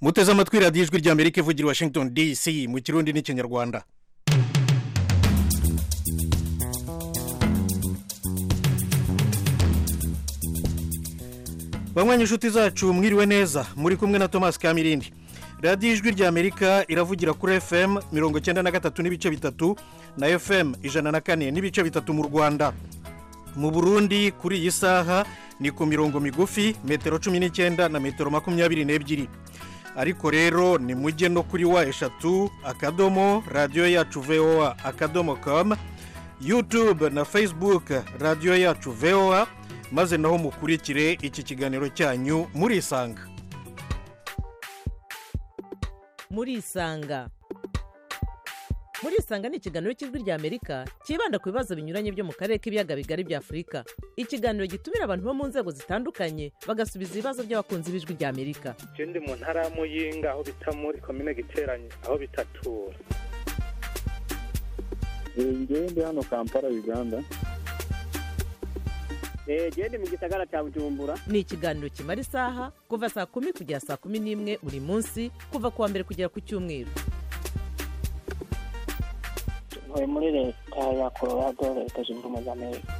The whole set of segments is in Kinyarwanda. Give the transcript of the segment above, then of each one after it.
muteze amatwi radiyo ijwi rya amerika ivugira i washington dc mu kirundi n'ikinyarwanda bamwanya inshuti zacu mwiriwe neza muri kumwe na thomas kamirindi radiyo ijwi rya amerika iravugira kuri fm mirongo icyenda na gatatu n'ibice bitatu na fm ijana na kane n'ibice bitatu mu rwanda mu burundi kuri iyi saha ni ku mirongo migufi metero cumi n'icyenda na metero makumyabiri n'ebyiri ariko rero ni mujye no kuri wa eshatu akadomo radiyo yacu voa akadomo kamu yutube na facebook radiyo yacu voa maze naho mukurikire iki kiganiro cyanyu murisanga murisanga murisanga ni ikiganiro cy'ijwi rya amerika cyibanda ku bibazo binyuranye byo mu karere k'ibiyaga bigari bya afurika ikiganiro gitumira abantu bo mu nzego zitandukanye bagasubiza ibibazo by'abakunzi b'ijwi rya amerika je ndi mu ntara ya muyinga aho bita muri komine giteranye aho bitatura njyewe ndi hano kampala uganda genda mu gisagara cya bujumbura ni ikiganiro kimara isaha kuva saa kumi kugera saa kumi n'imwe buri munsi kuva ku wa mbere kugera ku cyumweru ntuye muri leta ya colorado leta zunze ubumwe za amerika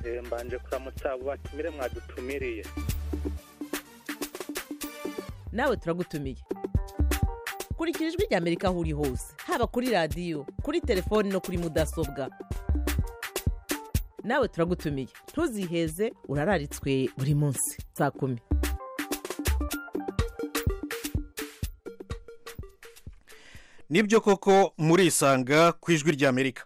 Eh, mbanje kuramutsa abo batumire mwadutumiriye nawe turagutumiye kurikira ijwi rya amerika aho uri hose haba kuri radiyo kuri telefoni no kuri mudasobwa nawe turagutumiye ntuziheze urararitswe buri munsi saa kumi nibyo koko murisanga ku ijwi rya amerika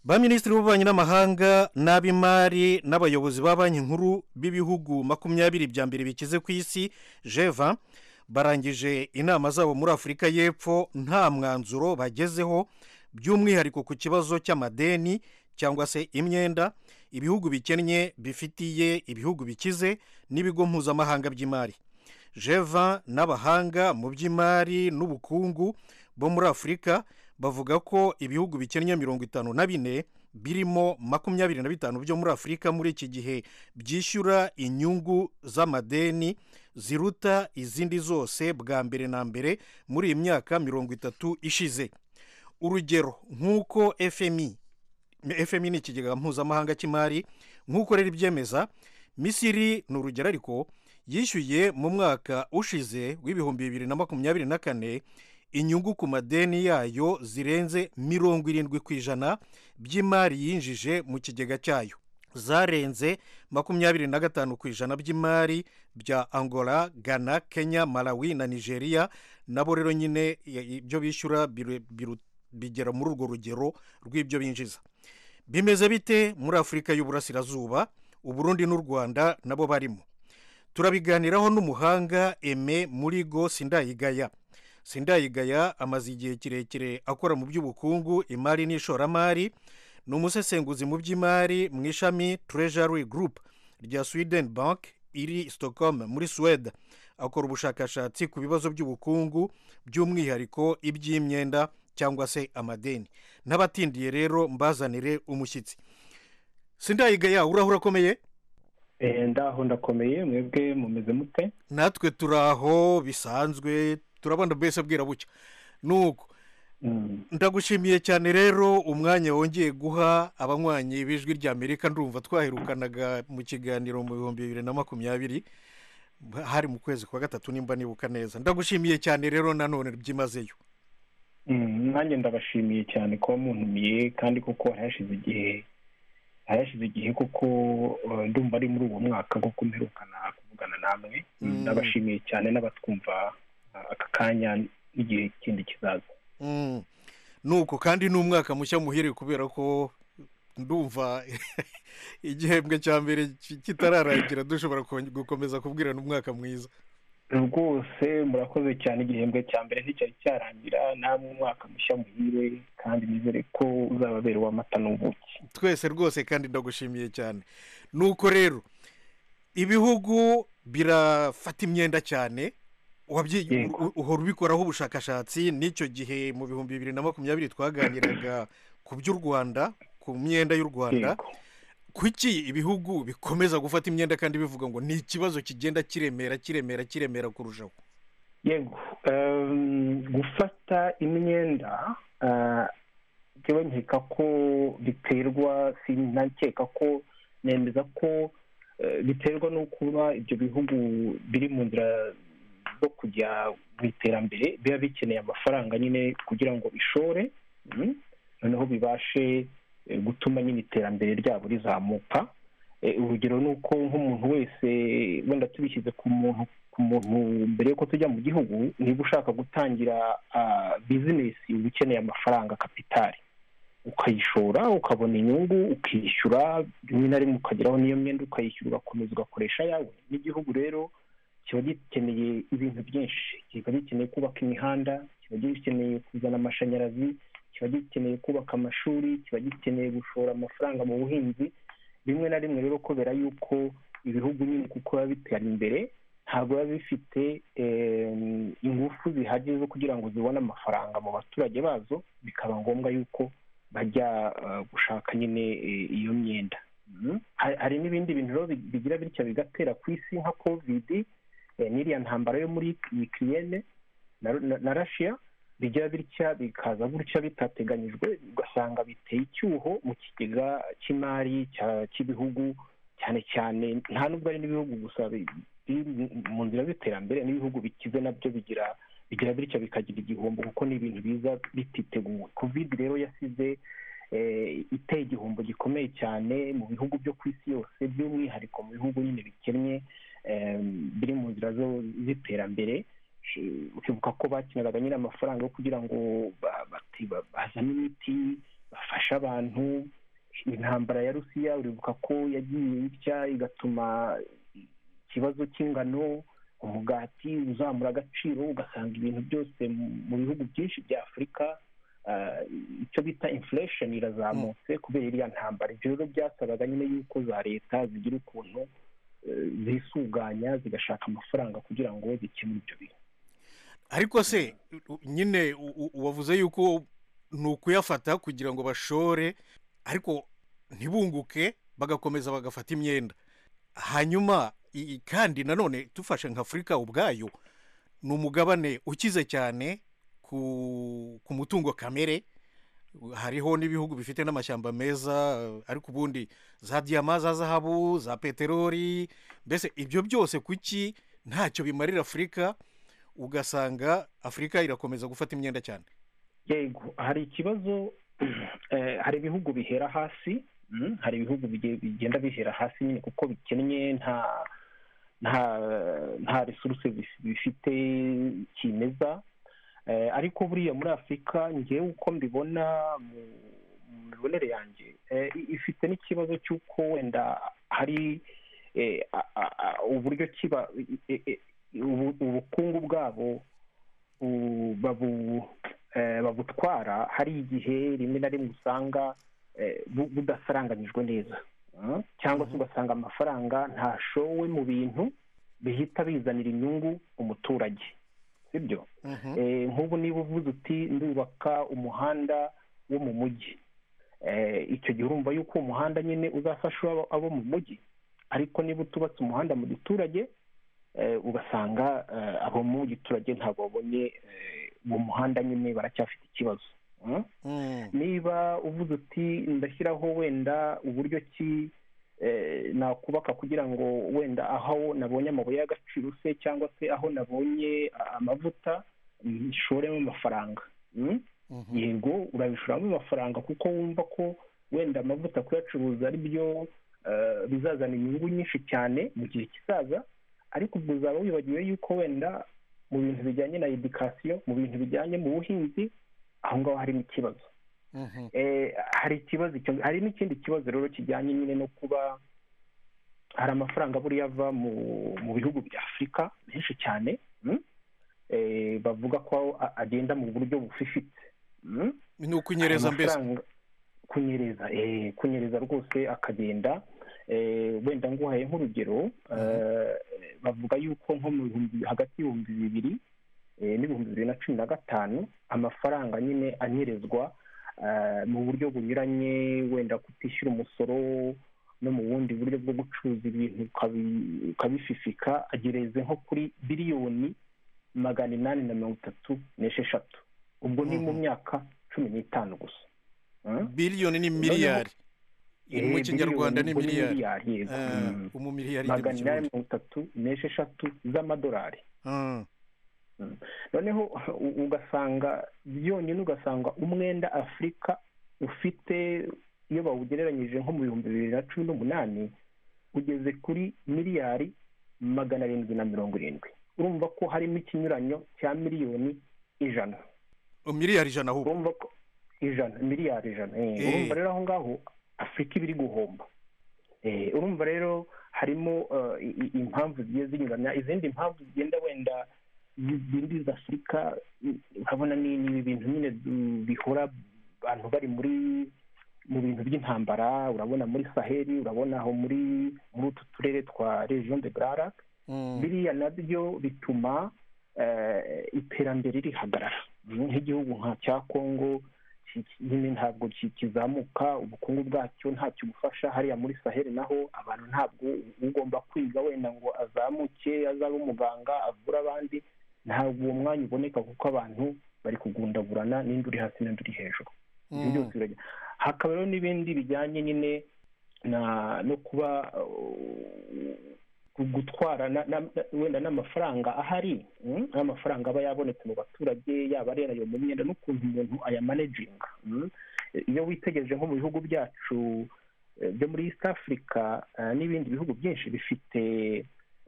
ba minisitiri b'ububanyi n'amahanga n'ab'imari n'abayobozi ba banki nkuru b'ibihugu makumyabiri bya mbere bikize ku isi jeva barangije inama zabo muri afurika y'epfo nta mwanzuro bagezeho by'umwihariko ku kibazo cy'amadeni cyangwa se imyenda ibihugu bikennye bifitiye ibihugu bikize n'ibigo mpuzamahanga by'imari jeva n'abahanga mu by'imari n'ubukungu bo muri afurika bavuga ko ibihugu bikennye mirongo itanu na bine birimo makumyabiri na bitanu byo muri afurika muri iki gihe byishyura inyungu z'amadeni ziruta izindi zose bwa mbere na mbere muri iyi myaka mirongo itatu ishize urugero nk'uko fmi fmi ni ikigega mpuzamahanga cy'imari nk'uko rero ibyemeza misiri ni urugero ariko yishyuye mu mwaka ushize w'ibihumbi bibiri na makumyabiri na kane inyungu ku madeni yayo zirenze mirongo irindwi ku ijana by'imari yinjije mu kigega cyayo zarenze makumyabiri na gatanu ku ijana by'imari bya angola ghana kenya malawi na nigeria nabo rero nyine ibyo bishyura biru- biru- bigera muri urwo rugero rw'ibyo binjiza bimeze bite muri afurika y'uburasirazuba uburundi n'u rwanda nabo barimo turabiganiraho n'umuhanga eme murigo sindayigaya sindayigaya amaze igihe kirekire akora mu by'ubukungu imari n'ishoramari ni umusesenguzi mu by'imari mu ishami treasury group rya sweden bank iri stockholm muri suwede akora ubushakashatsi ku bibazo by'ubukungu by'umwihariko iby'imyenda cyangwa se amadeni n'abatindiye rero mbazanire umushyitsi sindayigaya uraho urakomeye Eh, ndaho ndakomeye mwebwe mumeze mute natwe turaho bisanzwe turabona mbese bwira bucya nuko Mm. ndagushimiye cyane rero umwanya wongeye guha abanywanyi b'ijwi rya amerika ndumva twaherukanaga mu kiganiro mu bihumbi bibiri na makumyabiri hari mu kwezi kwa gatatu nimba nibuka neza ndagushimiye cyane rero nanone byimazeyo Mm, nanjye ndabashimiye cyane kuba muntumiye kandi koko hari hashize igihe hari hashize igihe kuko eh, ndumva ari muri uwo mwaka kuko mperukana kuvugana namwe Mm. ndabashimiye cyane n'abatwumva ah, aka kanya n'igihe kindi kizaza Mm. nuko kandi ni umwaka mushya muhire kubera ko ndumva igihembwe cya mbere ki- kitararangira dushobora kon- gukomeza kubwirana umwaka mwiza rwose murakoze cyane igihembwe cya mbere nticyari cyarangira namwe umwaka mushya muhire kandi nizere ko uzababera uw'amata n'ubuki twese rwose kandi ndagushimiye cyane nuko rero ibihugu birafata imyenda cyane wabyi- Yego. u- uhora ubikoraho ubushakashatsi n'icyo gihe mu bihumbi bibiri na makumyabiri twaganiraga ku by'u rwanda ku myenda y'u rwanda Yego. kuki ibihugu bikomeza gufata imyenda kandi bivuga ngo ni ikibazo kigenda kiremera kiremera kiremera kurushaho yego em, gufata imyenda eh, njyewe nkeka ko biterwa sinakeka ko nemeza ko eh, biterwa no kuba ibyo bihugu biri mu nzira zo kujya mu iterambere biba bikeneye amafaranga nyine kugira ngo bishore mm, noneho bibashe eh, gutuma nyine iterambere ryabo rizamuka Eh, urugero ni uko nk'umuntu wese wenda tubishyize ku muntu ku muntu mbere y'uko tujya mu gihugu niba ushaka gutangira ah, bizinesi uba ukeneye amafaranga kapitari ukayishora ukabona inyungu ukishyura rimwe na rimwe ukageraho n'iyo myenda ukayishyura ugakomeza ugakoresha yawe n'igihugu rero kiba gikeneye ibintu byinshi kiba gikeneye kubaka imihanda kiba gikeneye kuzana amashanyarazi kiba gikeneye kubaka amashuri kiba gikeneye gushora amafaranga mu buhinzi rimwe na rimwe rero kubera yuko ibihugu nyine kuko biba bitera imbere ntabwo biba bifite em, ingufu zihagije zo kugira ngo zibone amafaranga mu baturage bazo bikaba ngombwa yuko bajya eh, gushaka nyine eh, iyo myenda Mm. Hari- hari n'ibindi bintu rero bi- bigira bitya bigatera ku isi nka covid eh, n'iriya ntambara yo muri ukiriyene na, na, na rashiya bigira bitya bikaza gutya bitateganyijwe ugasanga biteye icyuho mu kigega cy'imari cya- cy'ibihugu cyane cyane nta nubwo ari n'ibihugu gusa bi- biri mu- mu nzira z'iterambere n'ibihugu bikize nabyo bigira bigira bityo bikagira igihombo kuko ni ibintu biza bititeguwe covid rero yasize eh, iteye igihombo gikomeye cyane mu bihugu byo ku isi yose by'umwihariko mu bihugu nyine bikennye em, biri mu nzira zo- z'iterambere Eh, ukibuka ko bakeneraga nyine amafaranga yo kugira ngo ba- bati- ba- bazane imiti bafashe abantu intambara ya rusiya uribuka ko yagiye bitya igatuma ikibazo cy'ingano umugati uzamura agaciro ugasanga ibintu byose mu- mu bihugu byinshi bya afurika ah, icyo bita inflation irazamutse kubera iriya ntambara ibyo rero byasabaga nyine yuko za leta zigira ukuntu eh, zisuganya zigashaka amafaranga kugira ngo zikemure ibyo bintu ariko se u- nyine u- u- wavuze yuko ni ukuyafata kugira ngo bashore ariko ntibunguke bagakomeza bagafata imyenda hanyuma i- i- kandi nanone dufashe nk'afurika ubwayo ni umugabane ukize cyane ku ku mutungo kamere hariho n'ibihugu bifite n'amashyamba meza ariko ubundi za diyama za zahabu za peteroli mbese ibyo byose kuki ntacyo bimarira afurika ugasanga afurika irakomeza gufata imyenda cyane yego hari ikibazo eh, hari ibihugu bihera hasi mm, hari ibihugu bige- bigenda bihera hasi nyine kuko bikennye nta nta nta resuruse bif- bifite kimeza Eh, ariko buriya muri afurika ngewe uko mbibona mu mu mibonere yanjye eh, i- ifite n'ikibazo cy'uko wenda hari eh, a- a- a- uburyo kiba eh, eh, ubu- ubukungu bwabo u- babu- eh, babutwara hari igihe rimwe na rimwe usanga eh, bu- budasaranganyijwe neza Mm. cyangwa se ugasanga amafaranga ntashowe mu bintu bihita bizanira inyungu umuturage sibyo Eh, nk'ubu niba uvuze uti ndubaka umuhanda wo mu mujyi Eh, icyo gihe urumva yuko uwo muhanda nyine uzafasha abo- abo mu mujyi ariko niba utubatse umuhanda mu giturage eh, ugasanga eh, abo mu giturage ntabwo babonye eh, uwo muhanda nyine baracyafite ikibazo Mm? Mm. niba uvuze uti ndashyiraho wenda uburyo ki eh, nakubaka kugira ngo wenda aho nabonye amabuye y'agaciro se cyangwa se aho nabonye a- amavuta nshoremo amafaranga Mm? Mhm. yego urabishoramo amafaranga kuko wumva ko wenda amavuta kuyacuruza ari byo eh, bizazana inyungu nyinshi cyane mu gihe kizaza ariko ubwo uzaba wibagiwe yuko wenda mu bintu bijyanye na edikasiyo mu bintu bijyanye mu buhinzi aho ngaho harimo ikibazo Mhm. Eh, hari ikibazo icyo- hari n'ikindi kibazo rero kijyanye nyine no kuba hari amafaranga buriya ava mu mu bihugu bya afurika menshi cyane mm? Eh, bavuga ko a- agenda mu buryo bufifitse mm? ni ukunyereza mbese amafaranga- kunyereza eh, kunyereza rwose akagenda eh, wenda nguhaye nk'urugero eh, bavuga yuko nko mu bihumbi hagati y'ibihumbi bibiri eh, n'ibihumbi bibiri na cumi na gatanu amafaranga nyine anyerezwa eh, mu buryo bunyuranye wenda kutishyura umusoro no mu bundi buryo bwo gucuruza ibintu ukabi- ukabififika agereze nko kuri biliyoni magana inani na mirongo itatu n'esheshatu ubwo ni mu Mhm. myaka cumi n'itanu gusa Mm? biliyoni ni miliyari Eh, mu kinyarwanda ni ubwo miliyari yego. Eh, Mm. umumiliyari ni mu magana inani kirundi mirongo itatu n'esheshatu z'amadolari Mm, noneho u- ugasanga byonyine ugasanga umwenda afurika ufite iyo bawugereranyije nko mu bihumbi bibiri na cumi n'umunani ugeze kuri miliyari magana arindwi na mirongo irindwi urumva ko harimo ikinyuranyo cya miliyoni ijana miliyari ijana ahubwo urumva ko ijana miliyari ijana eh, Eh. urumva rero aho ngaho afurika iba iri guhomba Eh, urumva rero harimo eh, i- i- impamvu zigiye zinyuranya izindi mpamvu zigenda wenda zidindiza afurika i- urabona ni ni ibintu nyine du- bihora abantu bari muri mu bintu by'intambara urabona muri saheli urabona aho muri muri utu turere twa region de brarak Mm, biriya nabyo bituma eh, iterambere rihagarara nk'igihugu nka cya kongo ki- ki- nyine ntabwo ki- kizamuka ubukungu bwacyo ntacyo bufasha hariya muri saheli naho abantu ntabwo ugomba kwiga wenda ngo azamuke azabe umuganga avure abandi ntabwo uwo mwanya uboneka kuko abantu bari kugundaburana n'indi uri hasi n'indi uri hejuru ibyo mm. byose birajya hakaba rero n'ibindi bijyanye nyine na no kuba uh, gutwara na- na- na- wenda n'amafaranga ahari mm, n'amafaranga aba yabonetse mu baturage yaba ari ayo mu myenda n'ukuntu umuntu ayamanejinga mm. iyo witegereje nko mu bihugu byacu eh, byo muri east africa eh, n'ibindi bihugu byinshi bifite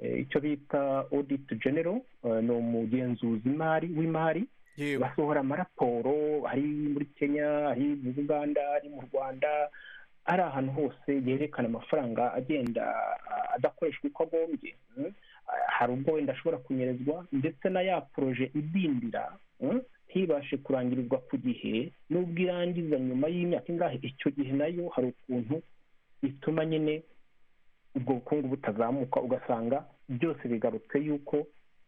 eh, icyo bita audit general eh, ni umugenzuzi imari w'imari yego basohora amaraporo ari muri kenya ari mu buganda ari mu rwanda ari ahantu hose yerekana amafaranga agenda ah, adakoreshwa uko agombye mm. Ah, hari ubwo wenda ashobora kunyerezwa ndetse na ya poroje idindira mm, ntibashe kurangirizwa ku gihe n'ubwo irangiza nyuma y'imyaka ingahe icyo gihe nayo hari ukuntu bituma nyine ubwo bukungu butazamuka ugasanga byose bigarutse y'uko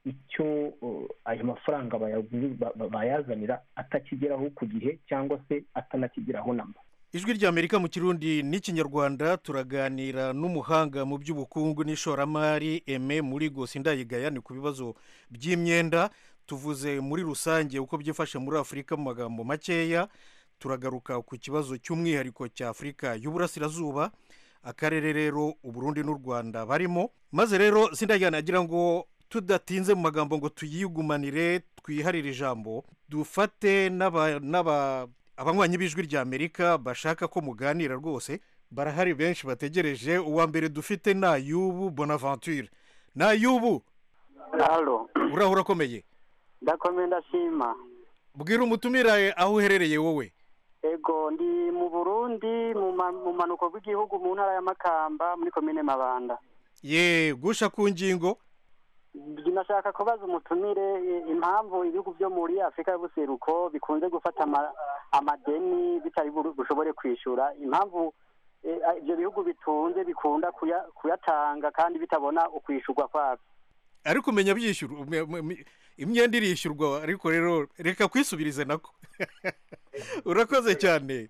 icyo uh, ayo mafaranga bayaguzi- ba- ba- bayazanira atakigeraho ku gihe cyangwa se atanakigeraho namba ijwi ry'amerika mu kirundi n'ikinyarwanda turaganira n'umuhanga mu by'ubukungu n'ishoramari eme muri gose indayigaya ni ku bibazo by'imyenda tuvuze muri rusange uko byifashe muri afurika mu magambo makeya turagaruka ku kibazo cy'umwihariko cya afurika y'uburasirazuba akarere rero uburundi n'u rwanda barimo maze rero sindayigaya nagira ngo tudatinze mu magambo ngo tuyigumanire twiharire ijambo dufate n'aba- n'aba abanywanyi b'ijwi ry'amerika bashaka ko muganira rwose barahari benshi bategereje uwa mbere dufite ni ayubu bonaventure ni ayubu halo urahura akomeye ndakomeye ndashima bwira umutumira eh, aho uherereye wowe ego ndi mu burundi mu ma- mu manuko bw'igihugu mu ntara ya makamba muri komine mabanda ye gusha ku ngingo nashaka kubaza umutumire i- impamvu ibihugu byo muri afurika y'ubuseruko bikunze gufata ama- amadeni bitari buru- bushobore kwishura impamvu eh, ibyo bihugu bitunze bikunda kuya- kuyatanga kandi bitabona ukwishurwa kwabyo ariko umenya byishyurwa ume- ume- ume- imyenda irishyurwa ariko rero reka kwisubirize nako urakoze cyane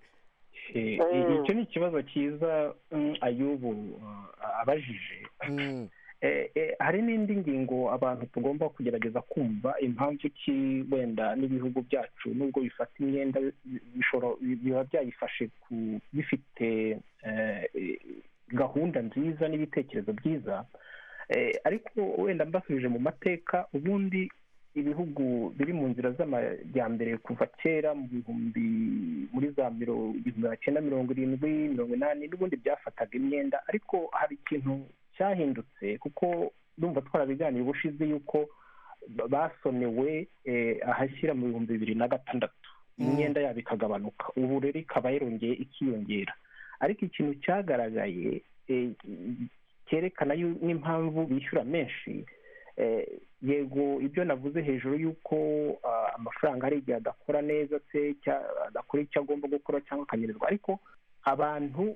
Eh, Mm. icyo ni ikibazo cyiza mm, ayubu uh, abajije Mm, Eh, eh, hari n'indi ngingo abantu tugomba kugerageza kumva impamvu ki wenda n'ibihugu byacu nubwo bifata imyenda bishobora biba byayifashe ku bifite eh, eh, gahunda nziza n'ibitekerezo byiza Eh, ariko wenda mbasubije mu mateka ubundi ibihugu biri mu nzira z'amajyambere kuva kera mu bihumbi muri za miro- igihumbi magana cyenda mirongo irindwi mirongo inani n'ubundi byafataga imyenda ariko hari ikintu cyahindutse kuko ndumva twarabiganiye ubushize yuko ba- basonewe eh, ahashyira mu bihumbi bibiri na gatandatu Mm. imyenda yabo ikagabanuka ubu rero ikaba yarongeye ikiyongera ariko ikintu cyagaragaye eh, cyerekana yu- n'impamvu bishyura menshi eh, yego ibyo navuze hejuru y'uko ah, amafaranga hari igihe adakora neza se cya- adakora icyo agomba gukora cyangwa akanyerezwa ariko abantu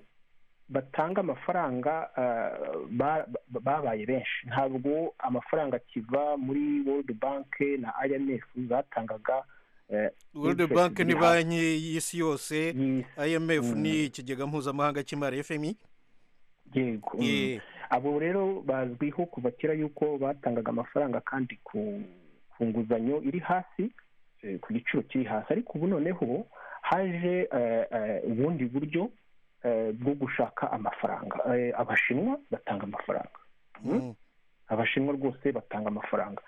batanga amafaranga ah, ba- ba- babaye benshi ntabwo amafaranga akiva muri world bank na imf zatangaga eh, world Interest bank ni ziri banki y'isi yose y'isi. imf Mm. ni ikigega mpuzamahanga cy'imari fmi yego mm. Eh, abo rero bazwiho kuva kera yuko batangaga amafaranga kandi ku ku ku nguzanyo iri hasi eh, ku giciro kiri hasi ariko ubu noneho haje eh, eh, ubundi buryo eh, bwo gushaka amafaranga Eh, abashinwa batanga amafaranga Mm. Mm. abashinwa rwose batanga amafaranga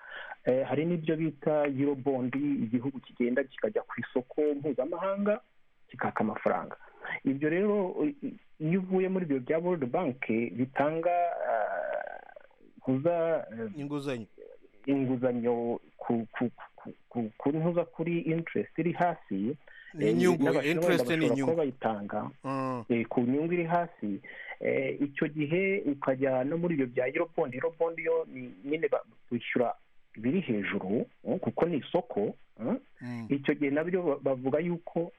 Eh, hari n'ibyo bita yirobondi igihugu kigenda kikajya ku isoko mpuzamahanga kikaka amafaranga ibyo rero i- i- iyo uvuye muri ibyo bya world bank bitanga kuza inguzanyo inguzanyo ku ku ku- ku- ku ntuza kuri interest iri hasi ni eh, inyungu n'abashinwa wenda interest ni bashobora inyungu kuba bayitanga Mm. eh, ku nyungu iri hasi eh, icyo gihe ukajya no muri ibyo bya eurobond eurobond yo ni nyine ba- wishyura biri hejuru eh, kuko ni isoko eh. Mm. icyo gihe nabyo ba- bavuga yuko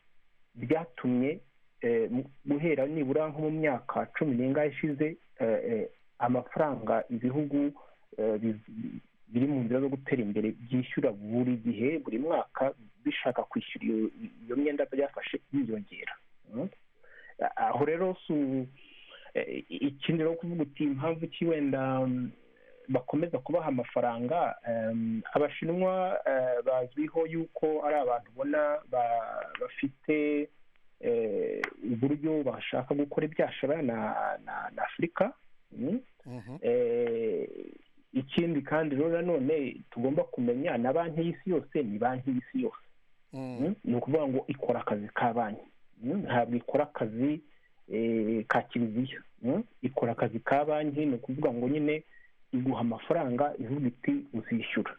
byatumye eh, mu- guhera nibura nko mu myaka cumi n'ingahe ishize eh, eh, amafaranga ibihugu eh, bi- biri mu nzira zo gutera imbere byishyura buri gihe buri mwaka bishaka kwishyura iyo iyo myenda byafashe byiyongera Mm. aho rero si u- eh, ikindi rero kuvuga uti impamvu ki wenda mm, bakomeza kubaha amafaranga em, abashinwa eh, bazwiho yuko ari abantu ubona ba- bafite eh, uburyo bashaka gukora ibyashara na na- na afurika Mm. Mhm. Eh, ikindi kandi rero nanone tugomba kumenya na banki y'isi yose ni banki y'isi yose Mm. Mm, ni ukuvuga ngo ikora akazi ka banki Mm, ntabwo ikora akazi eh, ka kiliziya Mm, ikora akazi ka banki ni ukuvuga ngo nyine iguha amafaranga ivuga iti uzishyura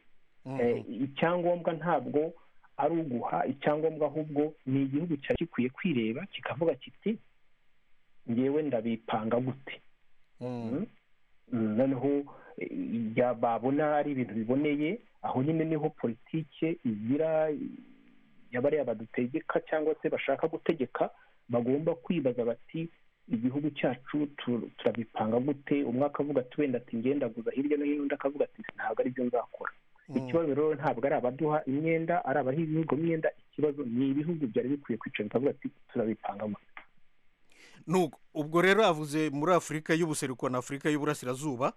Eh, Mhm. icyangombwa ntabwo ari uguha icyangombwa ahubwo ni igihugu cyari gikwiye kwireba kikavuga kiti ngewe ndabipanga gute Mm. Mm. Mm, noneho eh, ya babona ari ibintu biboneye aho nyine niho politike igira yabariya badutegeka cyangwa se bashaka gutegeka bagomba kwibaza bati igihugu cyacu tu- turabipanga gute umwe akavuga ati wenda ati ngendaguza hirya no hino undi akavuga ati ntabwo ari byo nzakora Mm. ikibazo rero ntabwo ari abaduha imyenda ari abaha ibihugu imyenda ikibazo ni ibihugu byari bikwiye kwicara bikavuga ati turabipanga gute Nuko, ubwo rero avuze muri afurika y'ubuseruko na afurika y'uburasirazuba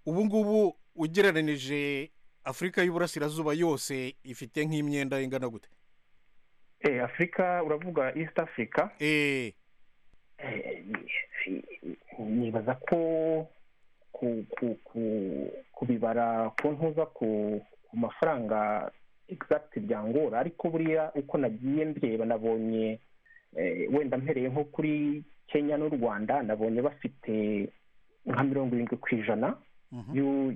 ubu ngubu ugereranije afurika y'uburasirazuba yose ifite nk'imyenda ingana gute Eh, afurika uravuga east africa eee Eh, nibaza ko ku ku ku kubibara ko ntuza ku ku mafaranga exact byangora ariko buriya uko nagiye ndeba nabonye eh, wenda mpereye nko kuri kenya n'u rwanda nabonye bafite nka mirongo irindwi ku ijana y'u-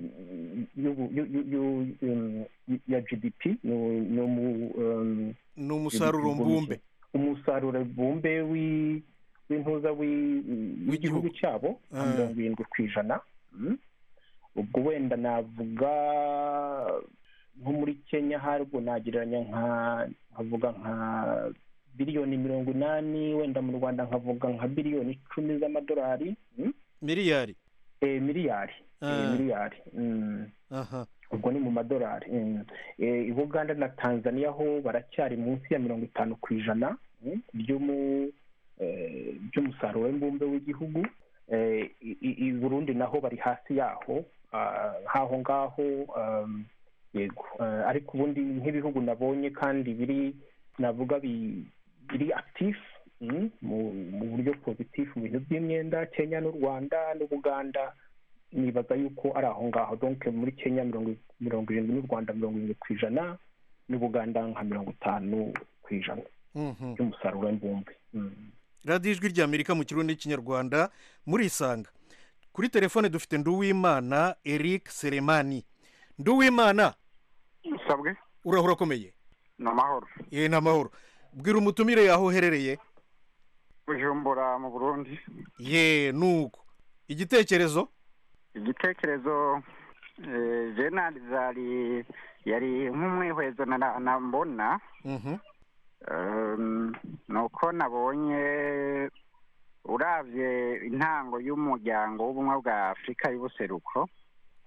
y'u- y'u- y'u- y'u- um, ya gdp ni- ni umu- um, ni umusaruro mbumbe umusaruro bumbe wi- w'intuza wi- w'igihugu cyabo nka Ah. mirongo irindwi ku ijana Mm. ubwo wenda navuga nko muri kenya harwo nagereranya nka nkavuga nka biliyoni mirongo inani wenda mu rwanda nkavuga nka biliyoni icumi z'amadolari Mm. miliyari Eh, miliyari Eh, Ah. miliyari Mm. aha ubwo ni mu madolari Mm. Eh, i buganda na tanzania ho baracyari munsi ya mirongo itanu ku ijana mm, by'umu- eh, by'umusaruro w'imbumbe w'igihugu Eh, i- i i burundi naho bari hasi yaho ah, nk'aho ngaho um, yego Eh, ariko ubundi nk'ibihugu nabonye kandi biri navuga bi- biri active mm, mu mu buryo positif mu bintu by'imyenda kenya n'u rwanda n'ubuganda nibaza yuko ari aho ngaho donc muri kenya mirongo mirongo irindwi n'u rwanda mirongo irindwi ku ijana n'ubuganda nka mirongo itanu ku ijana Mhm. by'umusaruro w'imbumbe Mm. radiyo ijwi ry'amerika mu kirundi n'ikinyarwanda murisanga kuri telefone dufite nduwimana eric seremani nduwimana sabwe urahura akomeye ni amahoro yewe ni amahoro bwira umutumire yaho uherereye bujumbura mu burundi ye nuko igitekerezo igitekerezo eh, jenali zari yari nk'umwihwezo nara- na- mbona Mhm. um, ni uko nabonye uravye intango y'umuryango w'ubumwe bwa afurika y'ubuseruko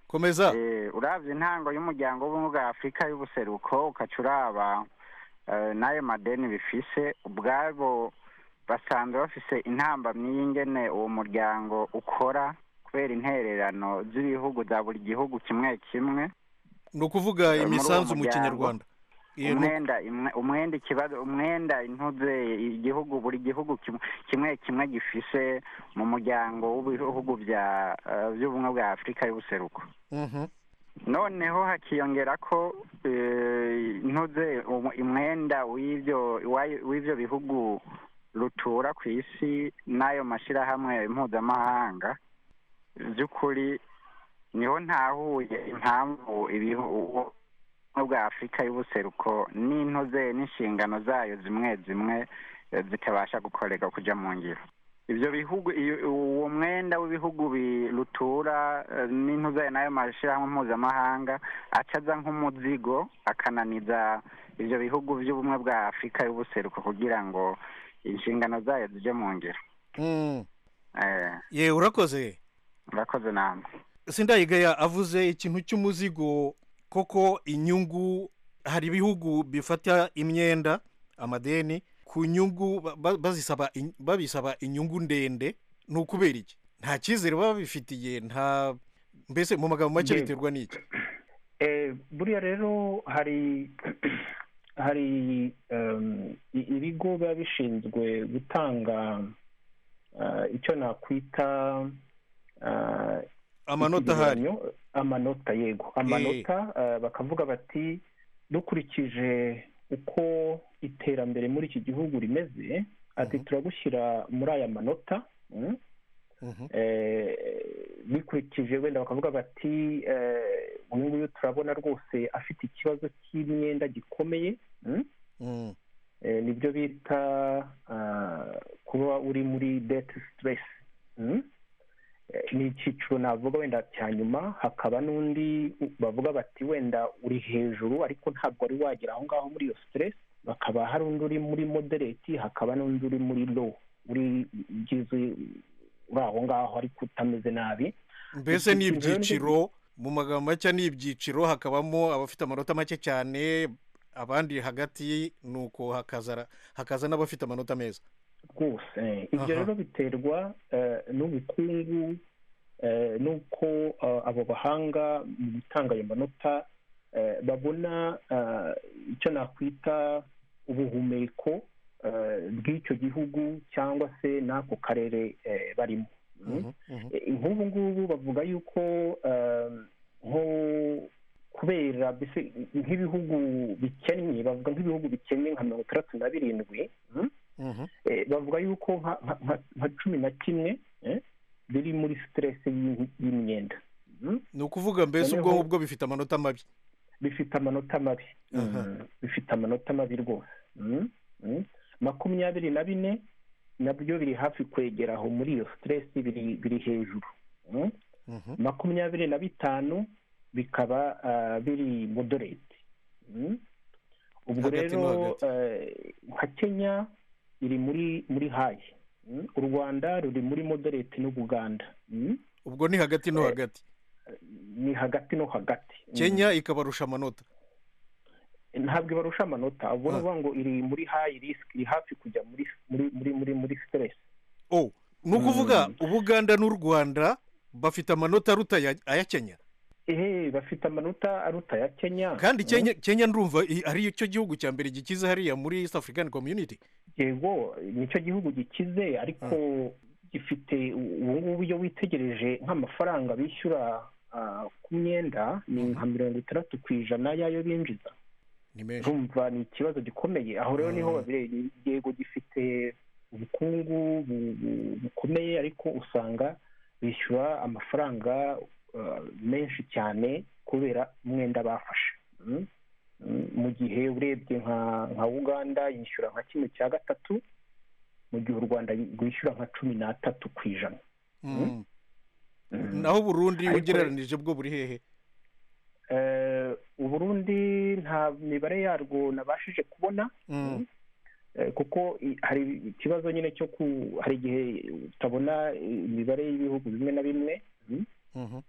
komeza Eh, uravye intango y'umuryango w'ubumwe bwa afurika y'ubuseruko ukaca uraba eh, n'ayo madeni bifise ubwabo basanzwe bafise intambamyi y'ingene uwo muryango ukora kubera intererano z'ibihugu za buri gihugu kimwe kimwe ni ukuvuga uwo imisanzu mu muryango. kinyarwanda Eh, ni- umwenda imwe- umwenda ikibazo umwenda intuze igihugu buri gihugu kimwe- kimwe kimwe gifise mu muryango w'ibihugu bya eh, by'ubumwe bwa afurika y'ubuseruko Mhm. noneho hakiyongera ko eh, ntuze umu- umwenda w'ibyo wayo- w'ibyo bihugu rutura ku isi n'ayo mashyirahamwe mpuzamahanga by'ukuri niho ntahuye impamvu ibihugu bwa afurika y'ubuseruko n'intuze n'inshingano zayo zimwe zimwe eh, zitabasha gukoreka kujya mu ngiro ibyo bihugu iyo- uwo mwenda w'ibihugu birutura n'intuzaye n'ayo mashyirahamwe mpuzamahanga acaza nk'umuzigo akananiza ibyo bihugu by'ubumwe bwa afurika y'ubuseruko kugira ngo inshingano zayo zijye mu ngiro Mm. Eh, ye urakoze murakoze namwe sindayigaya avuze ikintu cy'umuzigo koko inyungu hari ibihugu bifata imyenda amadeni ku nyungu ba- ba- bazisaba in- babisaba inyungu ndende ni ukubera iki nta cyizere baba babifitiye nta mbese mu magambo make Yego. biterwa n'iki Eh, buriya rero hari hari em, i- ibigo biba bishinzwe gutanga eh, icyo nakwita eh, amanota ahari ikigereranyo amanota yego amanota eh, bakavuga bati dukurikije uko iterambere muri iki gihugu rimeze ati Mhm. turagushyira muri aya manota mm, Mhm. eh, bikurikije wenda bakavuga bati eh, uyu nguyu turabona rwose afite ikibazo cy'imyenda gikomeye mm, Mm. eh, nibyo bita ah, kuba uri muri deti siteresi ni icyiciro navuga wenda cya nyuma hakaba n'undi bavuga bati wenda uri hejuru ariko ntabwo wari wagera aho ngaho muri iyo siteresi bakaba hari undi uri muri modereti hakaba n'undi uri muri lo uri ugeze uri aho ngaho ariko utameze nabi mbese ni Iki kigereranyo- ibyiciro mu magambo make ni ibyiciro hakabamo abafite amanota make cyane abandi hagati nuko hakaza hakaza n'abafite amanota meza rwose ibyo Aha. rero biterwa eh, n'ubukungu eh, n'uko eh, abo bahanga mu gutanga ayo manota eh, babona eh, icyo nakwita ubuhumeko eh, bw'icyo gihugu cyangwa se n'ako karere eh, barimo Mm. Mhm, mhm. Eh, nk'ubu ngubu bavuga yuko eh, nko kubera mbese nk'ibihugu bikennye bavuga nk'ibihugu bikennye nka mirongo itandatu na birindwi mm, Mhm. eh, bavuga yuko nka- nka- nka- nka cumi na kimwe eh, biri muri siteresi y'imyenda Mm. ni ukuvuga mbese Noneho- ubwonko bwo bifite amanota mabi bifite amanota mabi Mm. Aha. bifite amanota mabi rwose Mm. Mm. makumyabiri na bine nabyo biri hafi kwegera aho muri iyo siteresi biri biri hejuru Mm. Mhm. makumyabiri na bitanu bikaba ah, biri moderate Mm. ubwo Hagati mo rero hagati. eh, nka kenya iri muri muri hayi Mm. u rwanda ruri muri moderate n'ubuganda Mm. ubwo ni hagati no Eh, hagati ni hagati no hagati Mm. kenya ikabarusha amanota ntabwo ibarusha amanota ubwo ni Ah. ukuvuga ngo iri muri hayi risiki iri hafi kujya muri muri muri muri muri siteresi oh ni ukuvuga Mm. ubuganda n'u rwanda bafite amanota aruta aya- aya kenya ehe bafite amanota aruta ya kenya kandi Mm. kenya kenya ndumva i- ari cyo gihugu cya mbere gikize hariya muri east african community yego nicyo gihugu gikize ariko gifite ubu ngubu iyo witegereje nk'amafaranga bishyura ah, ku myenda ni nka mirongo itandatu ku ijana y'ayo binjiza ni menshi urumva ni ikibazo gikomeye aho rero niho Mm. babireba yego gifite ubukungu bu- bu- bukomeye ariko usanga bishyura amafaranga ah, menshi cyane kubera umwenda bafashe Mm. Mm, mu gihe urebye nka nka uganda yishyura nka kimwe cya gatatu mu gihe u rwanda rwishyura nka cumi n'atatu ku ijana Mm. Mm. naho burundi Ariko- ugereranije bwo buri hehe Eh, uburundi nta mibare yarwo nabashije kubona Mm. Eh, kuko i- hari ikibazo nyine cyo ku hari igihe utabona imibare y'ibihugu bimwe na bimwe Mm. Mhm.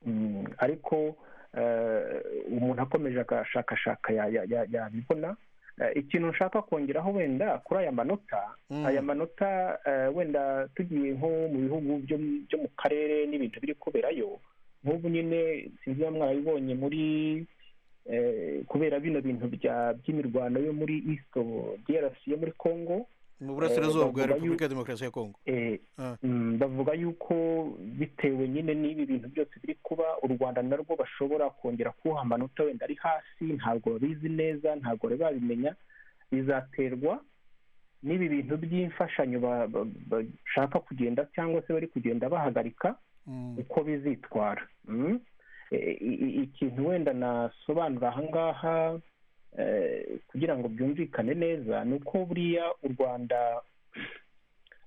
Mm, ariko eh, umuntu akomeje agashakashaka ya- ya- ya- yabibona Eh, ikintu nshaka kongeraho wenda kuri aya manota Mm. aya manota eh, wenda tugiye nko mu bihugu byo mu- byo mu karere n'ibintu biri kuberayo nk'ubu nyine sinzi niba mwarabibonye muri kubera bino bintu bya by'imirwano yo muri isito derasi yo muri congo mu burasirazuba bwa bavuga repubulika yuko- ya demokarasi ya kongo Eh, Ah. mm, bavuga yuko bitewe nyine n'ibi bintu byose biri kuba u rwanda narwo bashobora kongera kuwuha amanota wenda ari hasi ntabwo babizi neza ntabwo bari babimenya bizaterwa n'ibi bintu by'imfashanyo ba- ba- bashaka kugenda cyangwa se bari kugenda bahagarika Mm. uko bizitwara Mm. E- i- i- ikintu wenda nasobanura ahangaha eh, kugira ngo byumvikane neza ni uko buriya u rwanda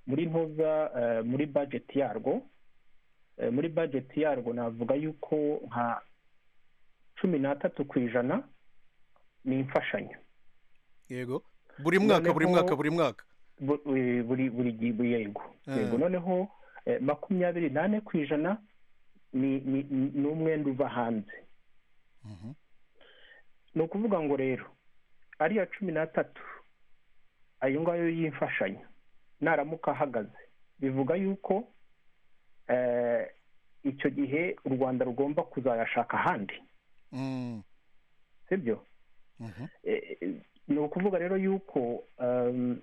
muri ntuza eh, muri bajeti yarwo eh, muri bajeti yarwo navuga yuko nka cumi n'atatu ku ijana ni imfashanyo yego buri mwaka buri Noneho- mwaka buri mwaka bu- eh, buri buri gi- buri yego Eh. yego noneho eh, makumyabiri n'ane ku ijana ni ni- ni- ni umwenda uva hanze Mhm. ni ukuvuga ngo rero ariya cumi n'atatu ayo ngayo y'imfashanyo naramuka ahagaze bivuga yuko eh, icyo gihe u rwanda rugomba kuzayashaka ahandi Mm. sibyo Mhm. Eh, eh, ni ukuvuga rero yuko um,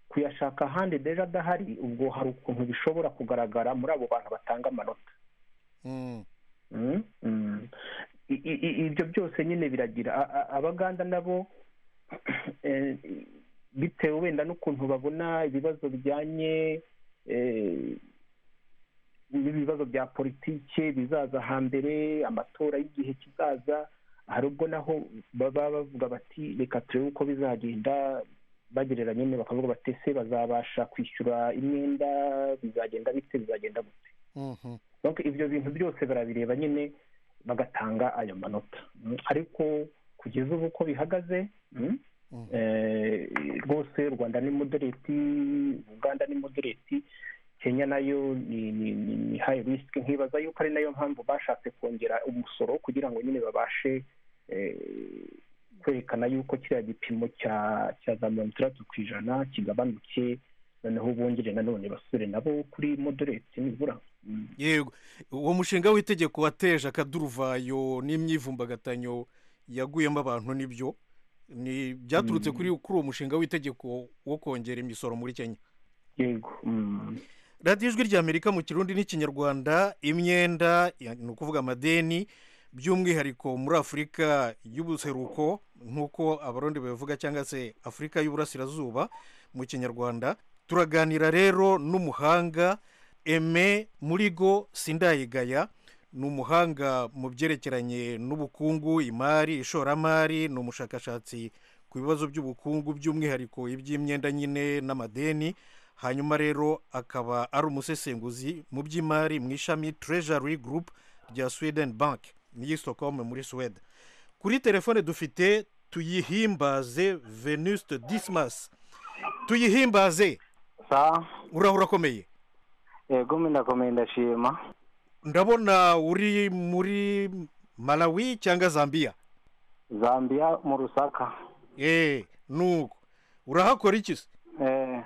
kuyashaka ahandi deja adahari ubwo hari ukuntu bishobora kugaragara muri abo bantu batanga amanota Mm. Mm, mm. I- i- i- ibyo byose nyine biragira A- a- abaganda nabo eh, bitewe wenda n'ukuntu babona ibibazo bijyanye eh, n'ibibazo bya politike bizaza hambere amatora y'igihe kizaza hari ubwo naho baba bavuga bati reka turebe uko bizagenda bagereranya nyine bakavuga bati ese bazabasha kwishyura imyenda bizagenda bite bizagenda gute Mhm. donc ibyo bintu byose barabireba nyine bagatanga ayo manota Mm, ariko kugeza ubu uko bihagaze mm, Mm. eh, rwose u rwanda ni modereti uganda ni modereti kenya nayo ni ni ni ni high risk nkibaza yuko ari nayo mpamvu bashatse kongera umusoro kugira ngo nyine babashe eh, kwerekana yuko kiriya gipimo cya cya za mirongo itandatu ku ijana kigabanuke noneho bongere nanone basubire nabo kuri modereti nibura Mm. yego uwo mushinga w'itegeko wateje akaduruvayo n'imyivumbagatanyo yaguyemo abantu nibyo ni byaturutse kuri kuri uwo mushinga w'itegeko wo kongera imisoro muri kenya yego mm. radiyo ijwi ry'amerika mu kirundi n'ikinyarwanda imyenda ya- ni ukuvuga amadeni by'umwihariko muri afurika y'ubuseruko nk'uko abarundi babivuga cyangwa se afurika y'uburasirazuba mu kinyarwanda turaganira rero n'umuhanga eme murigo sindayigaya ni umuhanga mu byerekeranye n'ubukungu imari ishoramari ni umushakashatsi ku bibazo by'ubukungu by'umwihariko iby'imyenda nyine n'amadeni hanyuma rero akaba ari umusesenguzi mu by'imari mu ishami treasury group rya sweden bank n'iyi stockholm muri swede kuri telefone dufite tuyihimbaze venuste dismas tuyihimbaze sawa uraho urakomeye yego ndakomeye ndashima ndabona uri muri malawi cyangwa zambia zambia mu rusaka eee nuko urahakora iki se eh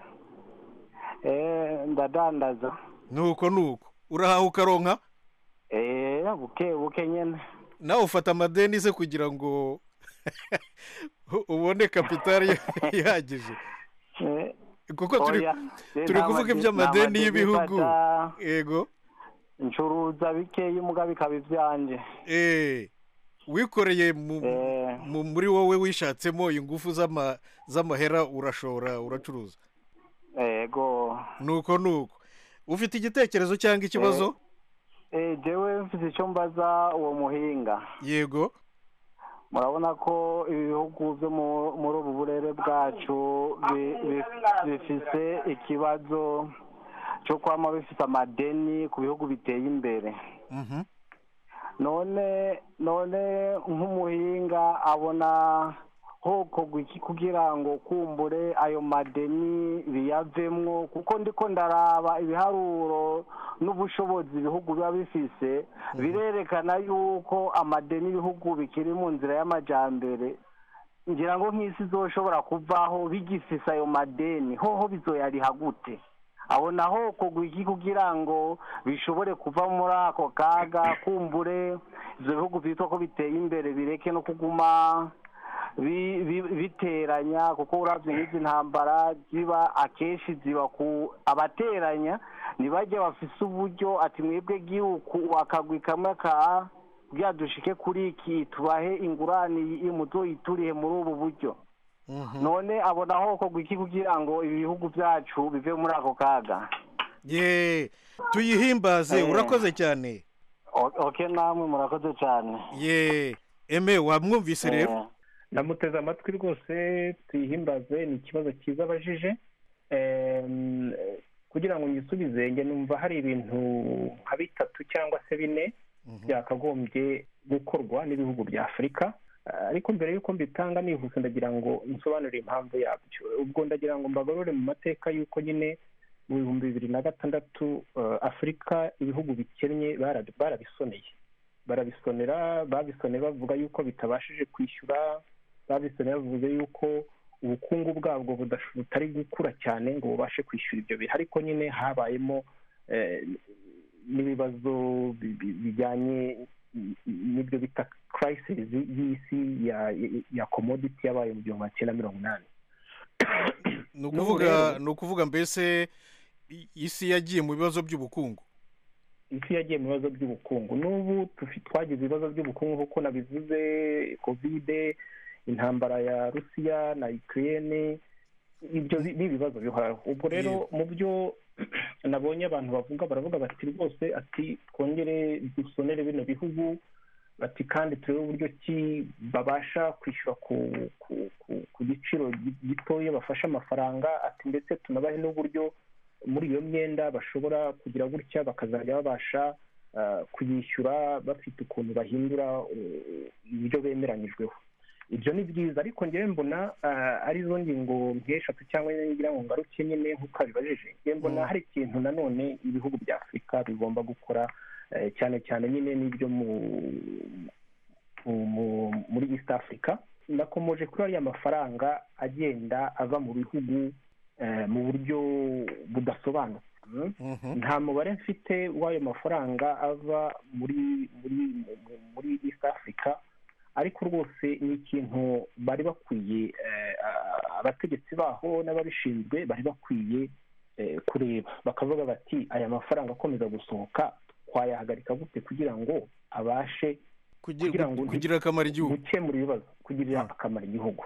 eh ndadandaza nuko nuko urahaha ukaronka eh buke buke nyene nawe ufata amadeni se kugira ngo ubone kapitari ihagije Eh, kuko turi oya, eh, turi nta kuvuga madeni- iby'amadeni nta madeni y'ibihugu. mfata, yego ncuruza bikeya umugabo ikaba ibyanje eee wikoreye mu- Eh. mu- muri wowe wishatsemo ingufu z'ama- z'amahera urashora uracuruza yego nuko nuko ufite igitekerezo cyangwa ikibazo eh jewe mfite icyo mbaza uwo muhinga yego murabona ko ibi bihugu byo mu- muri ubu burere bwacu bi- bi- bifite ikibazo cyo kwama bifite amadeni ku bihugu biteye imbere mhm none none nk'umuhinga abona hokorwa iki kugira ngo kumbure ayo madeni biyavemwo kuko ndiko ndaraba ibiharuro n'ubushobozi ibihugu biba bifise birerekana yuko amadeni ibihugu bikiri mu nzira y'amajambere ngira ngo nk'isi izoshobora kuvaho bigifise ayo madeni hoho bizoyariha gute aho naho kugwa iki kugira ngo bishobore kuva muri ako kaga kumbure ibyo bihugu byitwa ko biteye imbere bireke no kuguma bi- bi- biteranya kuko urabye nk'izi ntambara ziba akenshi ziba ku abateranya ntibajye bafise uburyo ati mwebwe gihugu akagwi kamwe ka buriya dushike kuri iki tubahe ingurane iyi muzoyituriye muri ubu buryo none abona aho kogwa iki kugira ngo ibihugu byacu bive muri ako kaga ye tuyihimbaze Eh. urakoze cyane O- oke namwe murakoze cyane ye eme wamwumvise rero Eh. ndamuteze amatwi rwose tuyihimbaze ni ikibazo cyiza abajije Em, kugira ngo nyisubize njye numva hari ibintu nka bitatu cyangwa se bine byakagombye gukorwa n'ibihugu bya afurika Eh, ariko mbere y'uko mbitanga nihuse ndagira ngo nsobanurire impamvu yabyo ubwo ndagira ngo mbagarure mu mateka y'uko nyine mu bihumbi bibiri na gatandatu eh, afurika ibihugu bikennye barabi- barabisoneye barabisonera babisoneye bavuga yuko bitabashije kwishyura babisoneye bavuze yuko ubukungu bwabwo budash- butari gukura cyane ngo bubashe kwishyura ibyo bihe ariko nyine habayemo eh, n'ibibazo bi- bi- bijyanye n- n'ibyo bita kirayisisi y'isi ya- ya- ya komoditi yabaye mu gihumbi magana cyenda mirongo inani ni n'ubu ukuvuga rero- ni ukuvuga mbese i- isi yagiye mu bibazo by'ubukungu isi yagiye mu bibazo by'ubukungu n'ubu tufi- twagize ibibazo by'ubukungu kuko nabivuze kovide intambara ya rusiya na ukiriyene ibyo bi- ni ibibazo bihoraho ubwo rero mu byo nabonye abantu bavuga baravuga bati rwose ati twongere dusonere bino bihugu bati kandi turebe uburyo ki babasha kwishyura ku ku- ku- ku giciro gi- gitoya bafashe amafaranga ati ndetse tunabahe n'uburyo muri iyo myenda bashobora kugira gutya bakazajya babasha ah, kuyishyura bafite ukuntu bahindura eh, ibyo bemeranyijweho ibyo ni byiza ariko ngewe mbona ah, arizo ngingo nk'eshatu cyangwa enye ngira ngo ngaruke nyine nk'uko abibajije ngewe mbona Mm. hari ikintu nanone ibihugu bya afurika bigomba gukora eh, cyane cyane nyine n'ibyo mu mu- mu- muri east africa nakomoje kuri ariya mafaranga agenda ava mu bihugu eh, mu buryo budasobanutse Mm? Mhm. nta mubare mfite w'ayo mafaranga ava muri muri mu- muri east africa ariko rwose ni ikintu bari bakwiye eh, a- abategetsi baho n'ababishinzwe bari bakwiye eh, kureba bakavuga bati aya mafaranga akomeza gusohoka twayahagarika gute kugira ngo abashe Kugira- kugira ngo- kugira akamaro igihugu gukemura ibibazo kugirira Mm. akamaro igihugu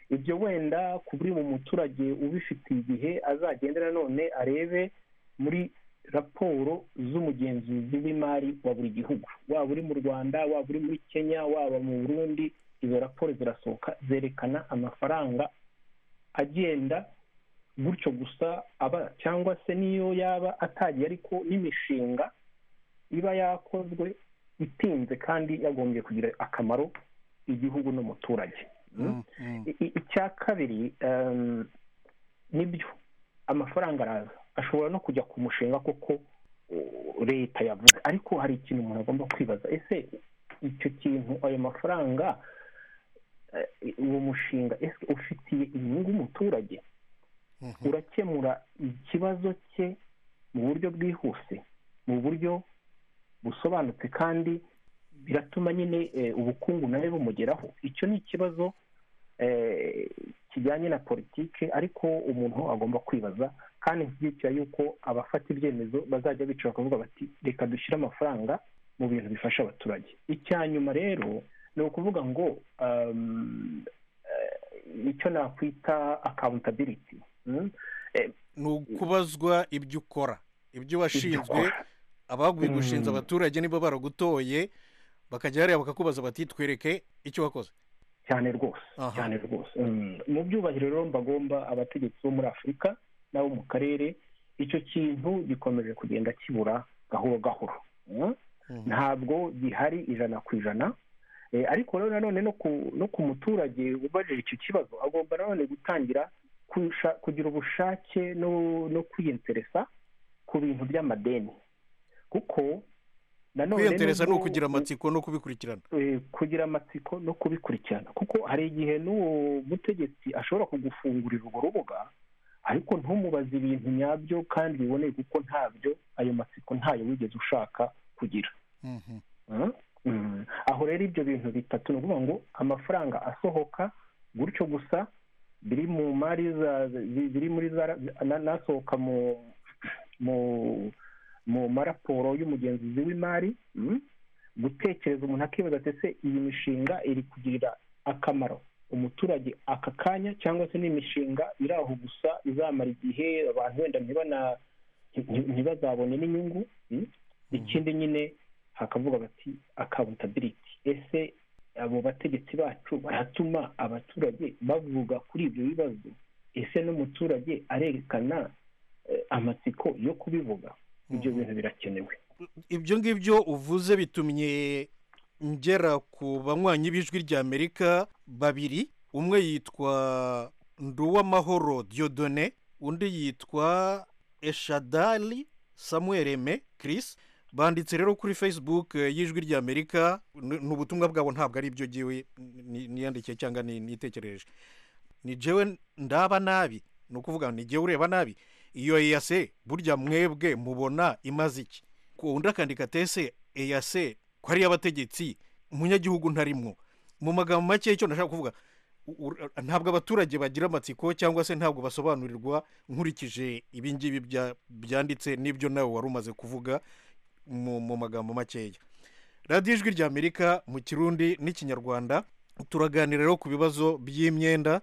ibyo wenda ku buri mu muturage ubifitiye igihe azagenda nanone arebe muri raporo z'umugenzuzi w'imari wa buri gihugu waba uri mu rwanda waba uri muri kenya waba mu burundi izo raporo zirasohoka zerekana amafaranga agenda gutyo gusa aba cyangwa se n'iyo yaba atagiye ariko n'imishinga iba yakozwe itinze kandi yagombye kugira akamaro igihugu n'umuturage Mm, mm. I- i- icya kabiri em, nibyo amafaranga araza ashobora no kujya ku mushinga koko o, leta yavuze ariko hari ikintu umuntu agomba kwibaza ese icyo kintu ayo mafaranga eh, uwo mushinga ese ufitiye inyungu umuturage Mhm. urakemura ikibazo cye mu buryo bwihuse mu buryo busobanutse kandi biratuma nyine eh, ubukungu nawe bumugeraho icyo ni ikibazo eh, kijyanye na politike ariko umuntu agomba kwibaza kandi nshyigikira yuko abafata ibyemezo bazajya bicara bakavuga bati reka dushyire amafaranga mu bintu bifasha abaturage icya nyuma rero ni ukuvuga ngo um, eh, icyo nakwita accountability mm? ni ukubazwa ibyo ukora ibyo washinzwe Ibyo- abaguye gushinza Mm. abaturage niba baragutoye bakajya hariya bakakubaza bati twereke icyo wakoze cyane rwose Aha. cyane rwose Mm. mu byubahiro rero mbagomba abategetsi bo muri afurika n'abo mu karere icyo kintu gikomeje kugenda kibura gahoro gahoro Mm. Mhm. ntabwo gihari ijana ku ijana Eh, ariko rero nanone no ku- no ku muturage ubajije icyo kibazo agomba nanone gutangira kusha- kugira ubushake no no kwiyinteresa ku bintu by'amadeni kuko nanone kwiyendereza ni nubwo- ukugira amatsiko no kubikurikirana eh, kugira amatsiko no kubikurikirana kuko hari igihe n'uwo mutegetsi ashobora kugufungurira urwo rubuga ariko ntumubaze ibintu nyabyo kandi biboneye kuko ntabyo ayo matsiko ntayo wigeze ushaka kugira Mhm. Mm? aho rero ibyo bintu bitatu ni ukuvuga ngo amafaranga asohoka gutyo gusa biri mu mari biri muri za n'asohoka mu mu mu maraporo y'umugenzuzi w'imari gutekereza umuntu akibaza ati ese iyi mishinga iri kugirira akamaro umuturage aka kanya cyangwa se n'imishinga iri aho gusa izamara igihe abantu wenda ntibana ntibazabone n'inyungu ikindi nyine hakavuga bati akabutabiriti ese abo bategetsi bacu baratuma abaturage bavuga kuri ibyo bibazo ese n'umuturage arerekana amatsiko yo kubivuga ibyo bintu birakenewe ibyo ngibyo uvuze bitumye ngera ku banywanyi b'ijwi ry'amerika babiri umwe yitwa nduwamahoro diodone undi yitwa eshadari samuel eme kirisi banditse rero kuri facebook eh, y'ijwi ry'amerika ni ni ubutumwa bwabo ntabwo ari ibyo ngiwe ni- niyandikiye cyangwa ni- nitekereje ni jewe ndaba nabi ni ukuvuga ni jyewe ureba nabi iyo eyase burya mwebwe mubona imaze iki Ko undi akandika ati ese eyase ko ari iy'abategetsi umunyagihugu ntarimwo mu magambo make icyo ndashaka kuvuga u- u- ntabwo abaturage bagira amatsiko cyangwa se ntabwo basobanurirwa nkurikije ibingibi bya- byanditse n'ibyo nawe wari umaze kuvuga mu mu magambo makeya radiyo ijwi ry'amerika mu kirundi n'ikinyarwanda turaganira rero ku bibazo by'imyenda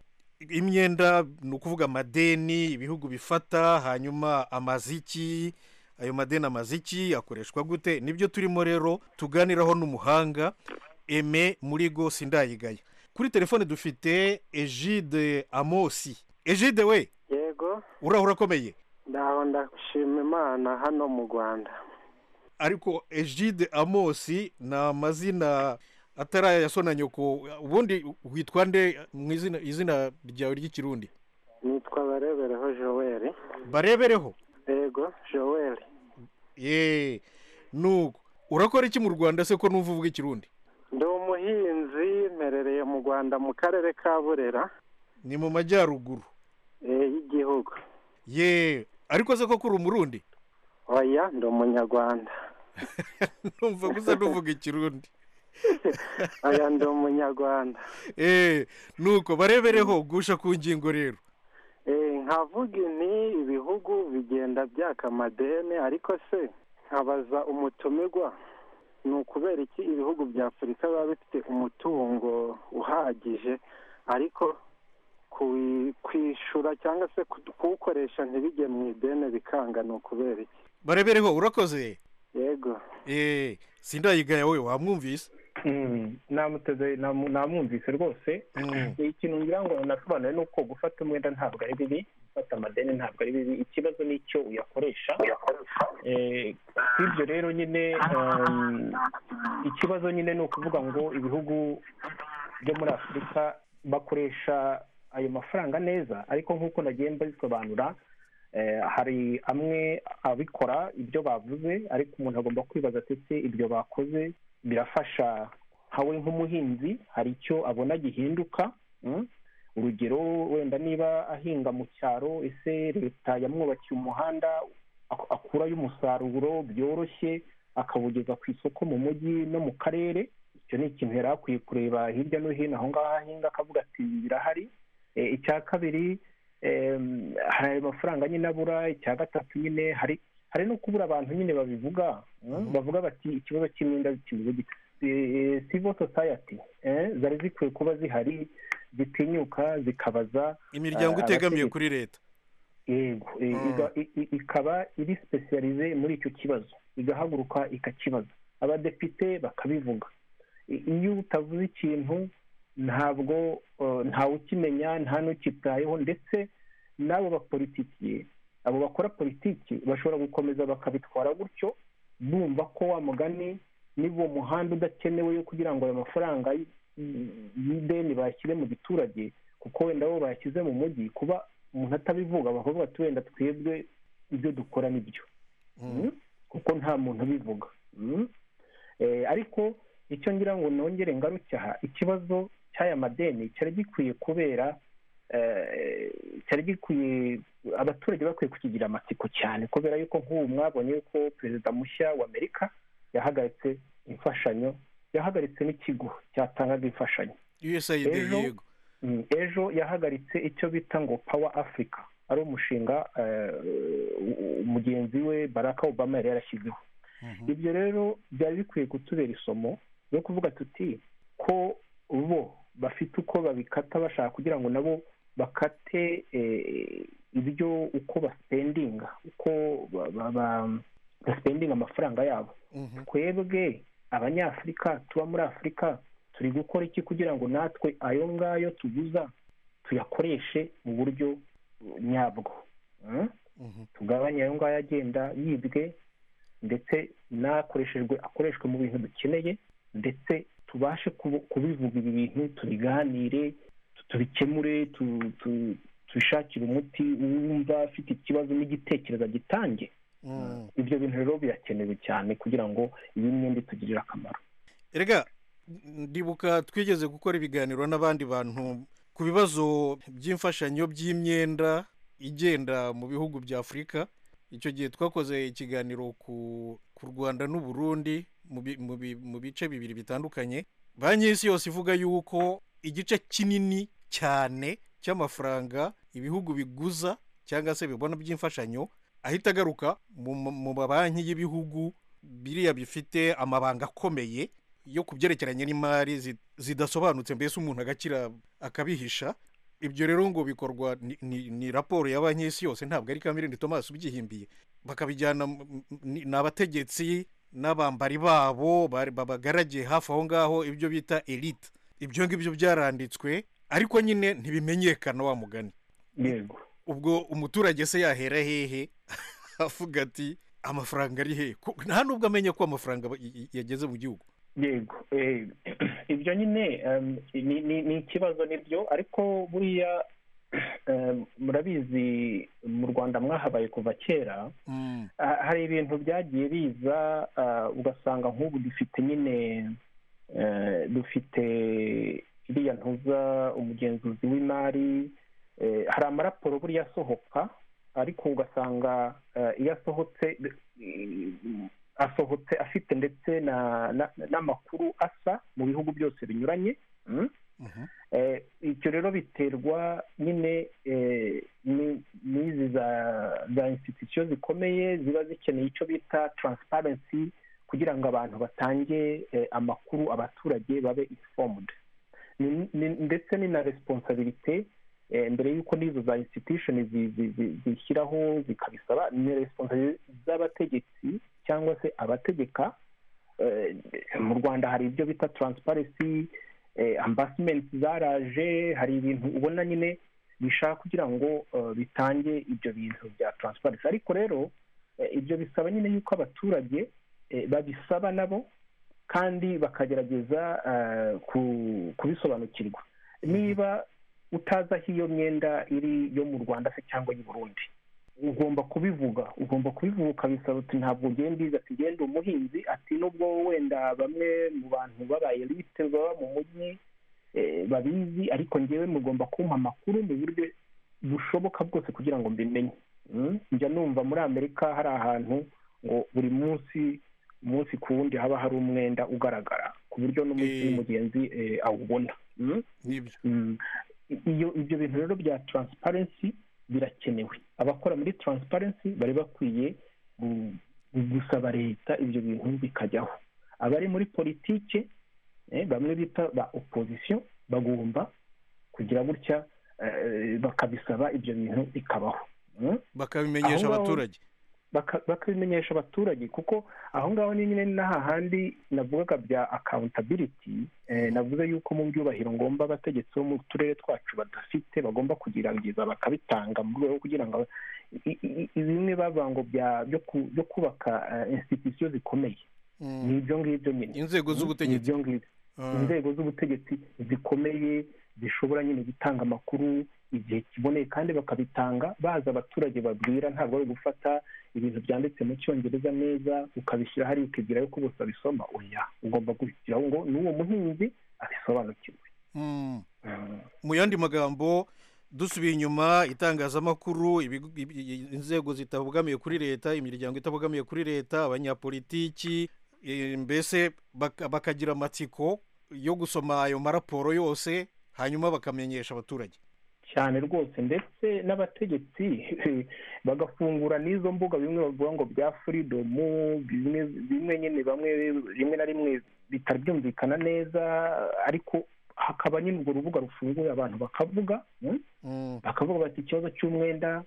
imyenda ni ukuvuga amadeni ibihugu bifata hanyuma amaziki ayo madeni amaziki akoreshwa gute nibyo turimo rero tuganiraho n'umuhanga eme murigo sindayigaya kuri telefone dufite ejide amosi ejide we yego uraho urakomeye ndaho ndashima imana hano mu rwanda ariko ejide amosi ni amazina atari aya ya so na nyoko ubundi witwa nde mu izina izina ryawe ry'ikirundi nitwa barebereho joel barebereho yego joel yeee nuko urakora iki mu rwanda se ko numva uvuga ikirundi ndi umuhinzi mperereye mu rwanda mu karere ka burera ni mu majyaruguru eh, y'igihugu yeee ariko se koko uri umurundi oya ndi umunyarwanda numva gusa nuvuga ikirundi oya ndi umunyarwanda eee nuko barebereho gusha ku ngingo rero Eh, nkavuga nti ibihugu bigenda byaka amadeni ariko se nkabaza umutumirwa ni ukubera iki ibihugu bya afurika biba bifite umutungo uhagije ariko kuwi- kwishura cyangwa se ku- kuwukoresha ntibijye mu ideni bikanga ni ukubera iki barebereho urakoze yego eee sindayigaya we wamwumvise Mm, namuteze namu- namwumvise rwose Mm. ikintu ngira ngo nasobanuye ni uko gufata umwenda ntabwo ari bibi gufata amadeni ntabwo ari bibi ikibazo ni icyo uyakoresha Eh, si ibyo rero nyine um, ikibazo nyine ni ukuvuga ngo ibihugu byo muri afurika bakoresha ayo mafaranga neza ariko nk'uko nagiye mbisobanura eh, hari amwe abikora ibyo bavuze ariko umuntu agomba kwibaza ati ese ibyo bakoze birafasha nkawe nk'umuhinzi hari icyo abona gihinduka mm? urugero wenda niba ahinga mu cyaro ese leta yamwubakiye umuhanda ak- akurayo umusaruro byoroshye akawugeza ku isoko mu mujyi no mu karere icyo ni ikintu yari akwiye kureba hirya no hino aho ngaho ahinga akavuga ati birahari Eh, icya kabiri em, hari ayo mafaranga nyine abura icya gatatu nyine hari hari no kubura abantu nyine babivuga mm, bavuga bati ikibazo cy'imyenda kimeze gute Eh, civil society eh, zari zikwiye kuba zihari zitinyuka zikabaza imiryango Ah, itegamiye abategetsi. kuri leta yego eh, Mm. iga- i- i- ikaba iri sipesiyarize muri icyo kibazo igahaguruka ikakibaza abadepite bakabivuga I- iyo utavuze ikintu ntabwo eh, ntawe nta n'ukitayeho ndetse n'abo bapolitikiye abo bakora politiki bashobora gukomeza bakabitwara gutyo bumva ko wa mugani niba uwo muhanda udakenewe yo kugira ngo ayo mafaranga y- y'ideni bashyire mu giturage kuko wenda bo bayashyize mu mujyi kuba umuntu atabivuga bakavuga ati wenda twebwe ibyo dukora nibyo Mm. kuko nta muntu ubivuga Mm. Eh, ariko icyo ngira ngo nongere ngaruke aha ikibazo cy'aya madeni cyari gikwiye kubera eh, cyari gikwiye abaturage bakwiye kukigira amatsiko cyane kubera yuko nk'ubu mwabonye yuko perezida mushya wa amerika yahagaritse imfashanyo yahagaritse n'ikigo cyatangaga imfashanyo usaid Ejo- yego Mm, ejo yahagaritse icyo bita ngo power africa ari umushinga eh, umugenzi we barack obama yari yarashyizeho ibyo rero byari bikwiye kutubera isomo ryo kuvuga tuti ko bo bafite uko babikata bashaka kugira ngo nabo bakate eh, ibyo uko basipendinga uko ba- ba- ba- basipendinga amafaranga yabo Mhm. twebwe abanyafurika tuba muri afurika turi gukora iki kugira ngo natwe ayo ngayo tuguza tuyakoreshe mu buryo uh, nyabwo Mm? Mhm. tugabanye ayo ngayo agenda yibwe ndetse n'akoreshejwe akoreshwe mu bintu dukeneye ndetse tubashe kubu- kubivuga ibi bintu tubiganire tu- tubikemure tu- tu- tubishakire umuti uwumva afite ikibazo n'igitekerezo agitange Mm. ibyo bintu rero birakenewe cyane kugira ngo iyi myenda itugirire akamaro erega ndibuka twigeze gukora ibiganiro n'abandi bantu ku bibazo by'imfashanyo by'imyenda igenda mu bihugu bya afurika icyo gihe twakoze ikiganiro ku ku rwanda n'u Burundi mu bi- mu bi- mu bice bibiri bitandukanye banki y'isi yose ivuga yuko igice kinini cyane cy'amafaranga ibihugu biguza cyangwa se bibona by'imfashanyo ahita agaruka mu ma- mu mabanki y'ibihugu biriya bifite amabanga akomeye yo ku byerekeranye n'imari zi- zidasobanutse mbese umuntu agakira akabihisha ibyo rero ngo bikorwa ni- ni ni raporo ya banki y'isi yose ntabwo ari kamirindi thomas ubyihimbiye bakabijyana mu- mu- ni ni abategetsi n'abambari babo bari- babagaragiye hafi aho ngaho ibyo bita elite ibyo ngibyo byaranditswe ariko nyine ntibimenyekana wa mugani yego ubwo umuturage se yahera hehe avuga ati amafaranga ari hehe Ko- nta n'ubwo amenya ko amafaranga aba- y- y- yageze mu gihugu yego eh, ibyo nyine em, ni- ni- ni ikibazo nibyo ariko buriya em, murabizi mu rwanda mwahabaye kuva kera Mm, Ah, hari ibintu byagiye biza ah, ugasanga nk'ubu dufite nyine eh, dufite iriya ntuza umugenzuzi w'imari eh, hari amaraporo buriya asohoka ariko ugasanga eh, iyo asohotse eh, asohotse afite ndetse na- na- n'amakuru asa mu bihugu byose binyuranye Mm? mhm, Eh, icyo rero biterwa nyine eh, ni- n'izi za za institusiyo zikomeye ziba zikeneye icyo bita taransiparensi kugira ngo abantu batange eh, amakuru abaturage babe informed Ni- ni- ndetse ni na responsabilite eh, mbere y'uko n'izo za institution zi- zi- zi- zishyiraho zikabisaba ni responsabilite z'abategetsi cyangwa se abategeka Eh, mu rwanda hari ibyo bita taransiparensi ambasimenti zaraje hari ibintu ubona nyine bishaka kugira ngo eh, bitange ibyo bintu bya taransiparensi ariko rero eh, ibyo bisaba nyine yuko abaturage eh, babisaba nabo kandi bakagerageza eh, ku- kubisobanukirwa niba utazi aho iyo myenda iri yo mu rwanda se cyangwa iy'i burundi ugomba kubivuga ugomba kubivuga ukabisaba uti ntabwo ugenda ubizi ati genda umuhinzi ati nubwo wenda bamwe mu bantu babaye lite baba mu mujyi eh, babizi ariko ngewe mugomba kumpa amakuru mu buryo bushoboka bwose kugira ngo mbimenye Mm? njya numva muri amerika hari ahantu ngo buri munsi umunsi ku wundi haba hari umwenda ugaragara ku buryo n'umunsi Eh. n'umugenzi eh, awubona Mm? nibyo Mm. iyo ibyo bintu rero bya taransiparensi birakenewe abakora muri taransiparensi bari bakwiye gu- gu- gusaba leta ibyo bintu bikajyaho abari muri politike eh, bamwe bita ba opozisiyo bagomba kugira gutya eh, bakabisaba ibyo bintu bikabaho Mm? bakabimenyesha Aho ngaho- abaturage baka- bakabimenyesha abaturage kuko aho ngaho ni nyine n'aha handi navugaga bya accountability eh, navuze yuko mu byubahiro ngomba abategetsi bo mu turere twacu badafite bagomba kugerageza bakabitanga mu rwego rwo kugira ngo i- i- i- bimwe bavuga ngo bya- byo ku- byo kubaka institusiyo zikomeye Mm, ni ibyo ngibyo nyine inzego Ni z'ubutegetsi ibyo ngibyo Ah, inzego z'ubutegetsi zikomeye zishobora nyine gutanga amakuru igihe kiboneye kandi bakabitanga bazi abaturage babwira ntabwo ari gufata ibintu byanditse mu cyongereza neza ukabishyira hariya ukibwira yuko bose babisoma oya ugomba gushyiraho ngo n'uwo muhinzi abisobanukirwe mm. Mm. mu yandi magambo dusubiye inyuma itangazamakuru ibigo- ibi- inzego zitabogamiye kuri leta imiryango itabogamiye kuri leta abanyapolitiki Eh, mbese baka- bakagira amatsiko yo gusoma ayo maraporo yose hanyuma bakamenyesha abaturage cyane rwose ndetse n'abategetsi bagafungura n'izo mbuga bimwe bavuga ngo bya furidomu bimwe bimwe nyine bamwe rimwe na rimwe bitari byumvikana neza ariko hakaba nyine urwo rubuga rufunguye abantu bakavuga mm, Mm, bakavuga bati ikibazo cy'umwenda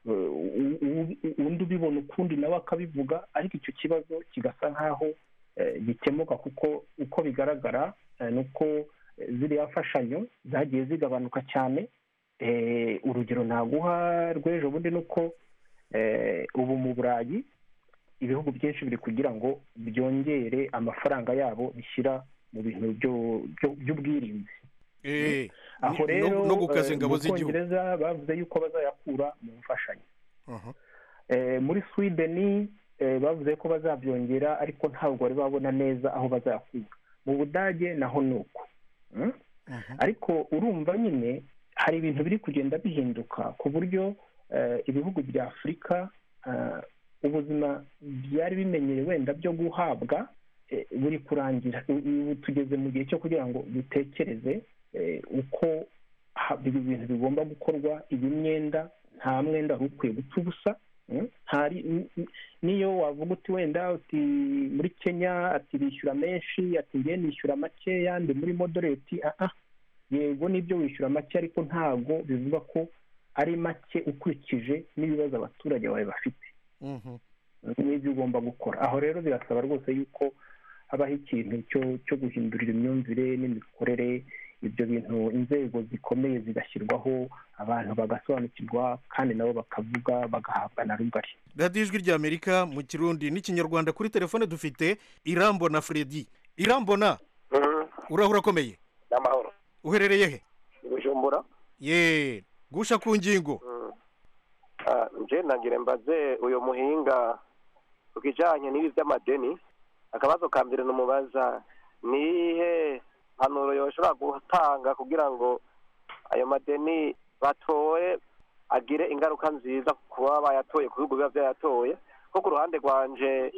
eh, u- u- u- undi ubibona ukundi nawe akabivuga ariko icyo kibazo kigasa nk'aho eh, gikemuka kuko uko bigaragara eh, ni uko eh, ziriya mfashanyo zagiye zigabanuka cyane Eh, urugero naguha rw'ejo bundi ni uko eh, ubu mu burayi ibihugu byinshi biri kugira ngo byongere amafaranga yabo bishyira mu bintu byo- byo- by'ubwirinzi eh, aho no- rero no gukaza eh, ingabo mu z'igihugu. Bwongereza bavuze yuko bazayakura mu mfashanyo aha. Eh, muri swideni eh, bavuze ko bazabyongera ariko ntabwo bari babona neza aho bazayakura mu budage naho ni uko Mm? Mhm. ariko urumva nyine hari ibintu biri kugenda bihinduka ku buryo eh, ibihugu bya afurika eh, ubuzima byari bimenyeye wenda byo guhabwa eh, buri kurangira U- ubu tugeze mu gihe cyo kugira ngo dutekereze eh, uko ha- ibi bintu bigomba gukorwa iyi myenda nta mwenda wari ukwiye gupfa ubusa mm? ntari n- n- niyo wavuga uti wenda uti muri kenya ati bishyura menshi ati ngiye nishyura makeya ndi muri moderate ah ah yego nibyo wishyura make ariko ntago bivuga ko ari make ukurikije n'ibibazo abaturage bawe bafite Mhm. n'ibyo ugomba gukora aho rero birasaba rwose yuko habaho ikintu cyo cyo guhindurira imyumvire n'imikorere ibyo bintu inzego zikomeye zigashyirwaho abantu bagasobanukirwa kandi nabo bakavuga bagahabwa na rugari radiyo ijwi ry'amerika mu kirundi n'ikinyarwanda kuri telefone dufite irambona fredi irambona urahura akomeye ni amahoro uherereye he bujumbura ye gusha ku ngingo Ah, nje nangire mbaze uyu muhinga ku kijanye n'ibi vy'amadeni akabazo ka mbere nomubaza nihe mpanuro yoshobora gutanga kugira ngo ayo madeni batoye agire ingaruka nziza ku baba bayatoye ku bihugu biba vyayatoye ko ku ruhande rwanje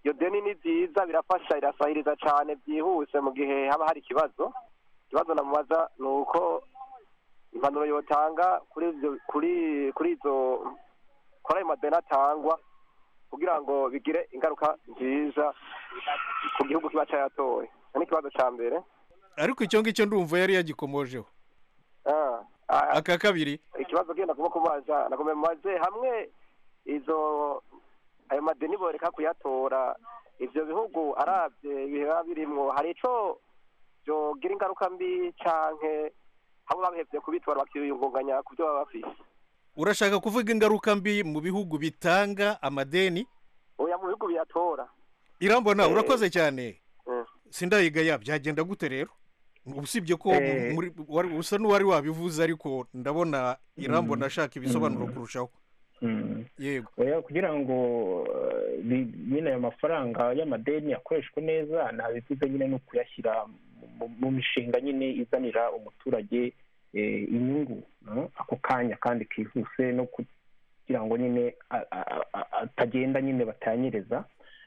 iyo deni ni ryiza birafasha irasahiriza cane byihuse mu gihe haba hari ikibazo ikibazo namubaza ni uko impanuro yotanga kuri ivyo- kuri kuri izo kuri ayo madeni atangwa kugira ngo bigire ingaruka nziza ku gihugu kiba cyayatoye Icyo ni ikibazo cya mbere ariko icyo ngicyo ndumva yari yagikomojeho Ah, ah, aka kabiri ikibazo genda kuba kubaza nakomeye mubaze hamwe izo ayo madeni boreka kuyatora ivyo bihugu arabye biba birimwo hari ico byogira ingaruka mbi canke abo babihevye kubitora bakiyungunganya ku byo baba bafise urashaka kuvuga ingaruka mbi mu bihugu bitanga amadeni oya mu bihugu biyatora irambona Eh. urakoze cyane Mm. sindayigaya byagenda gute rero usibye ko Eh. muri- wari- usa n'uwari wabivuze ariko ndabona irambona ashaka ibisobanuro kurushaho Mm. yego oya kugira ngo eh, bi- nyine ayo mafaranga y'amadeni akoreshwe neza ntabivuze nyine ni ukuyashyira mu- mu- mu mishinga nyine izanira umuturage eh, inyungu no? ako kanya kandi kihuse no kugira ngo nyine a- a- a- atagenda nyine batanyereza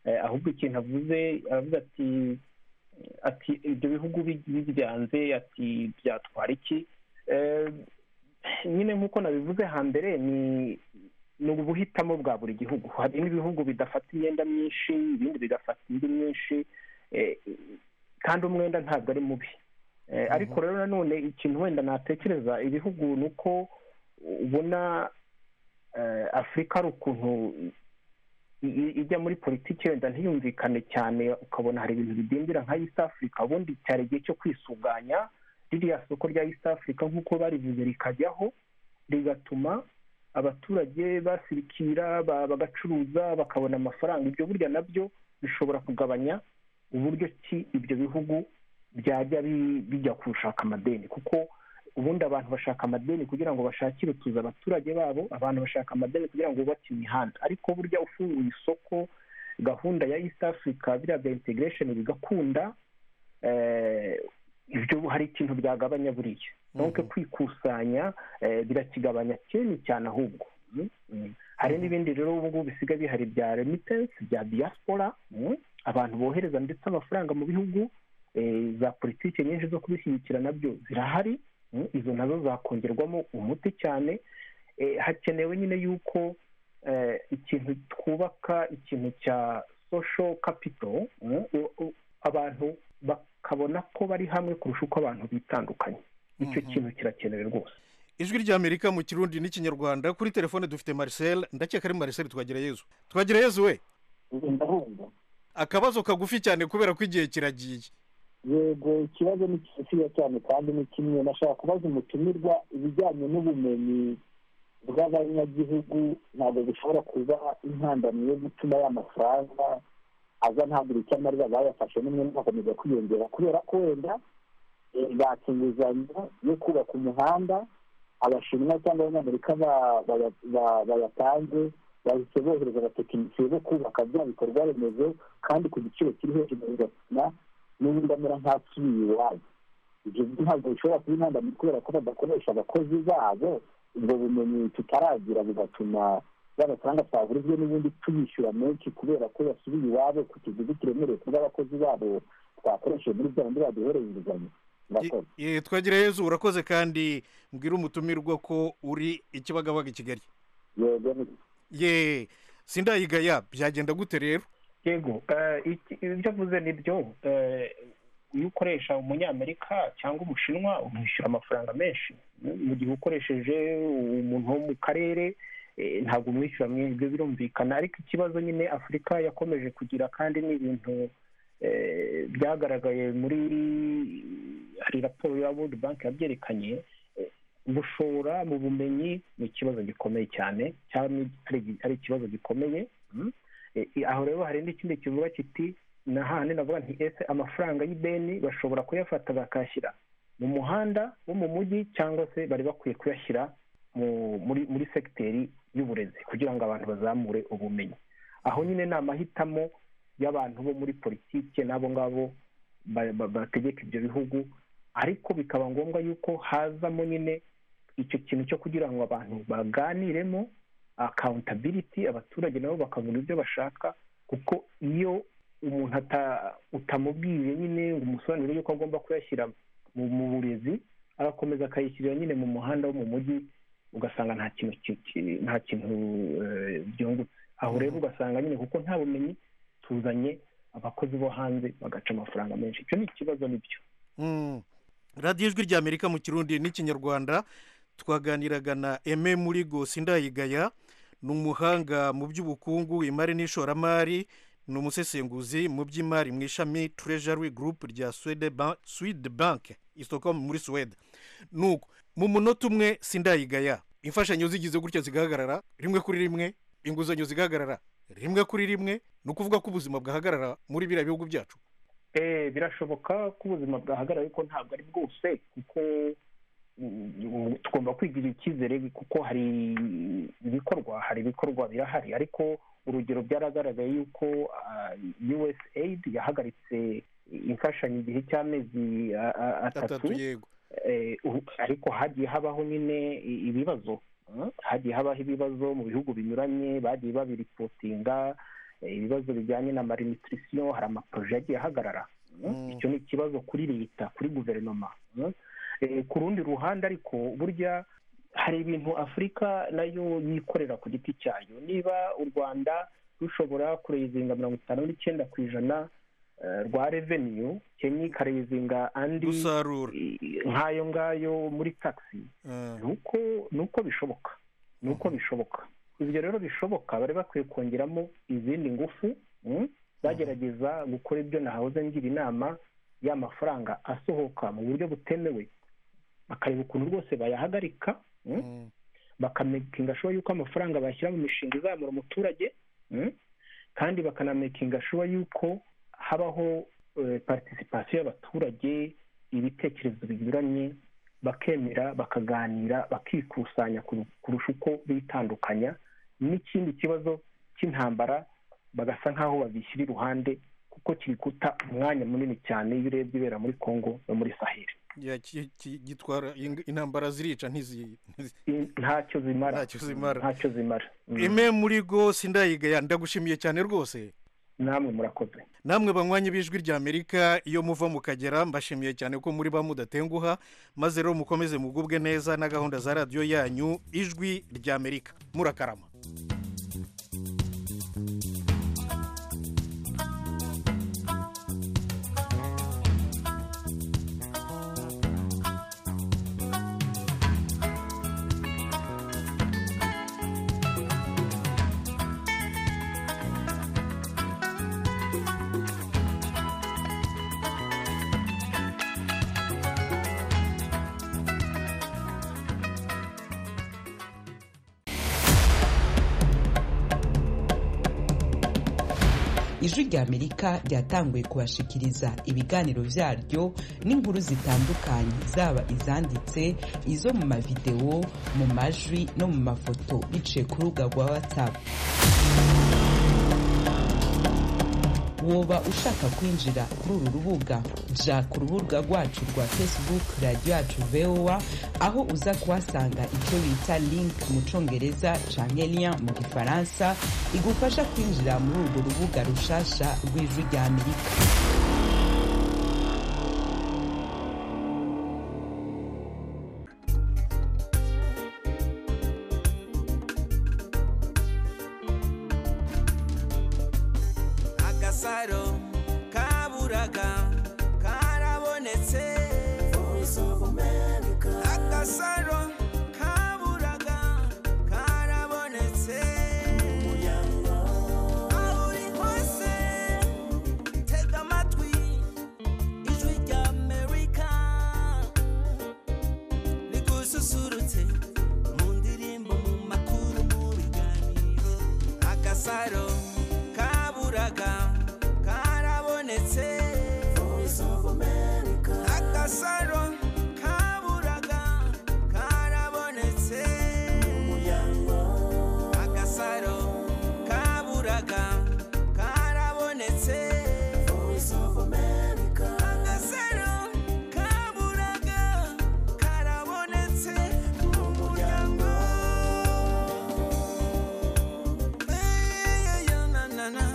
Eh, ahubwo ikintu avuze aravuga ati ati ibyo bihugu bi- bibyanze ati byatwara iki Eh, nyine nk'uko nabivuze hambere ni ni ubuhitamo bwa buri gihugu hari n'ibihugu bidafata imyenda myinshi ibindi bigafata indi myinshi eh, kandi umwenda ntabwo ari mubi Eh, ariko rero nanone ikintu wenda natekereza ibihugu ni uko ubona eh, afurika hari ukuntu i- i- ijya muri politiki wenda ntiyumvikane cyane ukabona hari ibintu bidindira nka east africa ubundi cyari igihe cyo kwisuganya ririya soko rya east africa nk'uko barivuze rikajyaho rigatuma abaturage basirikira ba- bagacuruza bakabona amafaranga ibyo burya nabyo bishobora kugabanya uburyo ki ibyo bihugu byajya bi- bijya gushaka amadeni kuko ubundi abantu bashaka amadeni kugira ngo bashakire utuza abaturage babo abantu bashaka amadeni kugira ngo bubake imihanda ariko burya ufunguye isoko gahunda ya east africa biriya bya integration bigakunda eh, ibyo hari ikintu byagabanya buriya donc kwikusanya eh, birakigabanya cyane cyane ahubwo Mm, mm. hari n'ibindi rero ubu ngubu bisigaye bihari bya remitansi bya diaspora abantu bohereza ndetse amafaranga mu bihugu za politiki nyinshi zo kubishyigikira nabyo zirahari izo nazo zakongerwamo umuti cyane hakenewe nyine yuko ikintu twubaka ikintu cya social capital abantu bakabona ko bari hamwe kurusha uko abantu bitandukanye icyo kintu kirakenewe rwose ijwi ry'amerika mu kirundi n'ikinyarwanda kuri telefone dufite marcel ndakeka ari marcel twagirayezu twagirayezu we akabazo kagufi cyane kubera ko igihe kiragiye yego ikibazo ni kigufiya cyane kandi ni kimwe nashaka kubaza umutumirwa ibijyanye n'ubumenyi bw'abanyagihugu ntabwo bishobora kuba intandamyo yo gutuma ya mafaranga aza ntabwo icyo amarira bayafashe n'umwe akomeza kwiyongera kubera ko wenda batse inguzanyo yo kubaka umuhanda abashinwa cyangwa abanyamerika bayatanze bahise bohereza abatekinisiye bo kubaka bya bikorwa remezo kandi ku giciro kiri hejuru bigatuma n'ubundi amera nk'asubiye iwabo ibyo ntabwo bishobora kuba intandamyi kubera ko badakoresha abakozi babo ubwo bumenyi tutaragira bugatuma ya mafaranga twagurijwe n'ubundi tubishyura menshi kubera ko yasubiye iwabo ku kiguzi kiremereye ku bw'abakozi babo twakoresheje muri bya bindi baduhereye inguzanyo twagira yezu urakoze kandi mbwira umutumirwa ko uri ikibagabaga i kigali ye sindayigaya byagenda gute rero yego ibyo avuze ni byo iyo ukoresha umunyamerika cyangwa umushinwa umwishyura amafaranga menshi mu gihe ukoresheje umuntu wo mu karere ntabwo umwishyura mwebwe birumvikana ariko ikibazo nyine afurika yakomeje kugira kandi ni ibintu byagaragaye muri hari raporo ya world bank yabyerekanye gushora mu bumenyi ni ikibazo gikomeye cyane cyangwa ari ikibazo gikomeye aho rero hari n'ikindi kivuga kiti ni ahantu navuga nti ese amafaranga y'ideni bashobora kuyafata bakayashyira mu muhanda wo mu mujyi cyangwa se bari bakwiye kuyashyira muri segiteri y'uburezi kugira ngo abantu bazamure ubumenyi aho nyine ni amahitamo y'abantu bo muri politiki n'abo ngabo bategeka ibyo bihugu ariko bikaba ngombwa yuko hazamo nyine icyo kintu cyo kugira ngo abantu baganiremo akawuntabiriti abaturage nabo bakabona ibyo bashaka kuko iyo umuntu utamubwiye nyine ngo umusobanurire yuko agomba kuyashyira mu burezi agakomeza akayishyirira nyine mu muhanda wo mu mujyi ugasanga nta kintu nta kintu byungutse aho rero ugasanga nyine kuko nta bumenyi tuzanye abakozi bo hanze bagaca amafaranga menshi icyo ni ikibazo nibyo radiyo ijwi rya amerika mu kirundi n'ikinyarwanda twaganiraga na eme muri gosi ndayigaya ni umuhanga mu by'ubukungu imari n'ishoramari ni umusesenguzi mu by'imari mu ishami turejari gurupe rya swede banke isoko muri suwede nuko mu munota umwe sindayigaya imfashanyo zigize gutya zigahagarara rimwe kuri rimwe inguzanyo zigahagarara rimwe kuri rimwe ni ukuvuga ko ubuzima bwahagarara muri biriya bihugu byacu birashoboka ko ubuzima bwahagarara ariko ntabwo ari bwose kuko tugomba kwigirira icyizere kuko hari ibikorwa hari ibikorwa birahari ariko urugero byaragaragaye yuko usaid yahagaritse imfashanyo igihe cy'amezi atatu ariko hagiye habaho nyine ibibazo hagiye habaho ibibazo mu bihugu binyuranye bagiye babiripotinga ibibazo bijyanye na malinitirisiyo hari amaporoje yagiye ahagarara icyo ni ikibazo kuri leta kuri guverinoma ku rundi ruhande ariko burya hari ibintu afurika nayo yikorera ku giti cyayo niba u rwanda rushobora kureyizinga mirongo itanu n'icyenda ku ijana rwa reveniyu kenya ikareyizinga andi nk'ayo ngayo muri takisi ni uko bishoboka ni uko bishoboka ibyo rero bishoboka bari bakwiye kongeramo izindi ngufu bagerageza gukora ibyo nahoze ngira inama y'amafaranga asohoka mu buryo butemewe bakareba ukuntu rwose bayahagarika bakamakinga shuwa yuko amafaranga bashyira mu mishinga izamura umuturage kandi bakanamakinga shuwa yuko habaho participation y'abaturage ibitekerezo binyuranye bakemera bakaganira bakikusanya kurusha uko bitandukanya n'ikindi kibazo cy'intambara bagasa nk'aho babishyira iruhande kuko kiri guta umwanya munini cyane iyo urebye ibera muri congo no muri saheli ya- ki- ki- gitwara ing- intambara zirica ntizi ntacyo zimara Ntacyo zimara. ntacyo zimara Mm. imwe muri go sindayigaya ndagushimiye cyane rwose namwe murakoze namwe banywanyi b'ijwi ry'amerika iyo muva mukagera mbashimiye cyane ko muri ba mudatenguha maze rero mukomeze mugubwe neza na gahunda za radiyo yanyu ijwi ry'amerika murakarama ijwi ry'amerika ryatanguye kubashikiriza ibiganiro byaryo n'inkuru zitandukanye zaba izanditse izo mu mavidewo mu majwi no mu mafoto biciye ku rubuga rwa watsapu woba ushaka kwinjira kuri uru rubuga jya ku rubuga rwacu rwa facebook radiyo yacu vowa aho uza kuhasanga icyo bita link mu cyongereza canke lien mu gifaransa igufasha kwinjira muri urwo rubuga rushasha rw'ijwi rya amerika agasaro kaburaga karabonetse agasaro kaburaga karabonetse aho uri hose tega amatwi ijwi rya amerika rigususurutse mu ndirimbo mu makuru mu biganiro agasaro kaburaga karabonetse agasaro kaburaga karabonetse agasaro kaburaga karabonetse agasaro kaburaga karabonetse mu muryango Hey, yeah, na, na, na.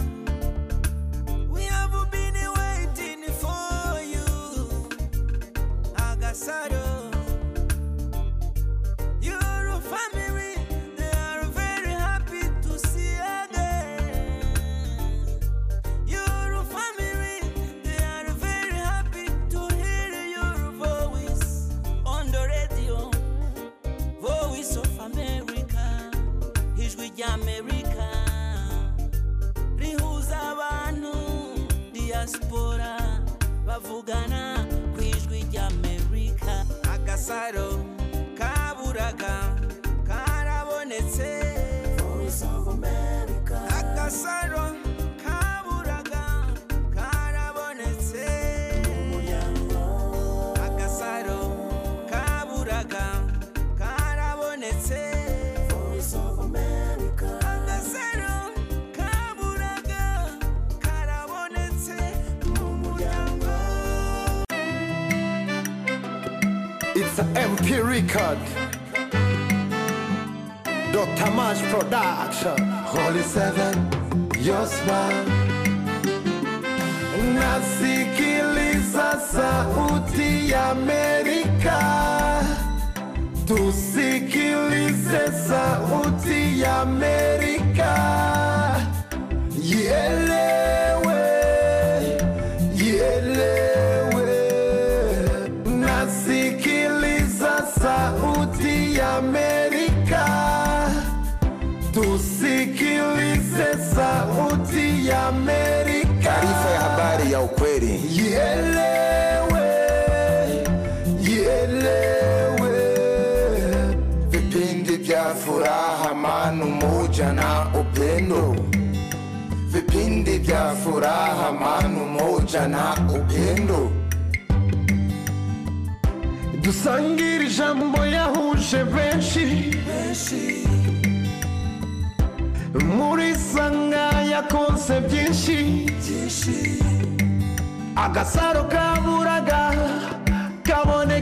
We have been waiting for you, Agasaro. Your family, they are very happy to see again. Your family, they are very happy to hear your voice on the radio. Voice of America, ijwi ry'Amerika rihuza abantu diaspora bavugana ku ijwi ry'amerika agasaro kaburaga karabonetse agasaro kaburaga karabonetse agasaro kaburaga karabonetse agasaro kaburaga karabonetse mu muryango It's a MP record. Dr. Mash Production. Holy Seven, your smile. Nasikiliza sauti ya Amerika. Tusikilize sauti ya Amerika. Ielewe, ielewe nasikiliza sauti ya Amerika, tusikilize sauti ya Amerika. Taarifa ya habari ya ukweli ielewe, ielewe. Vipindi vya furaha, manu moja na upendo, vipindi vya furaha, manu moja na upendo. dusangire ijambo yahuje benshi muri sanga yakoze byinshi agasaro kaburaga kabone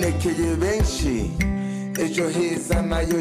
yerekeye benshi ejo heza nayo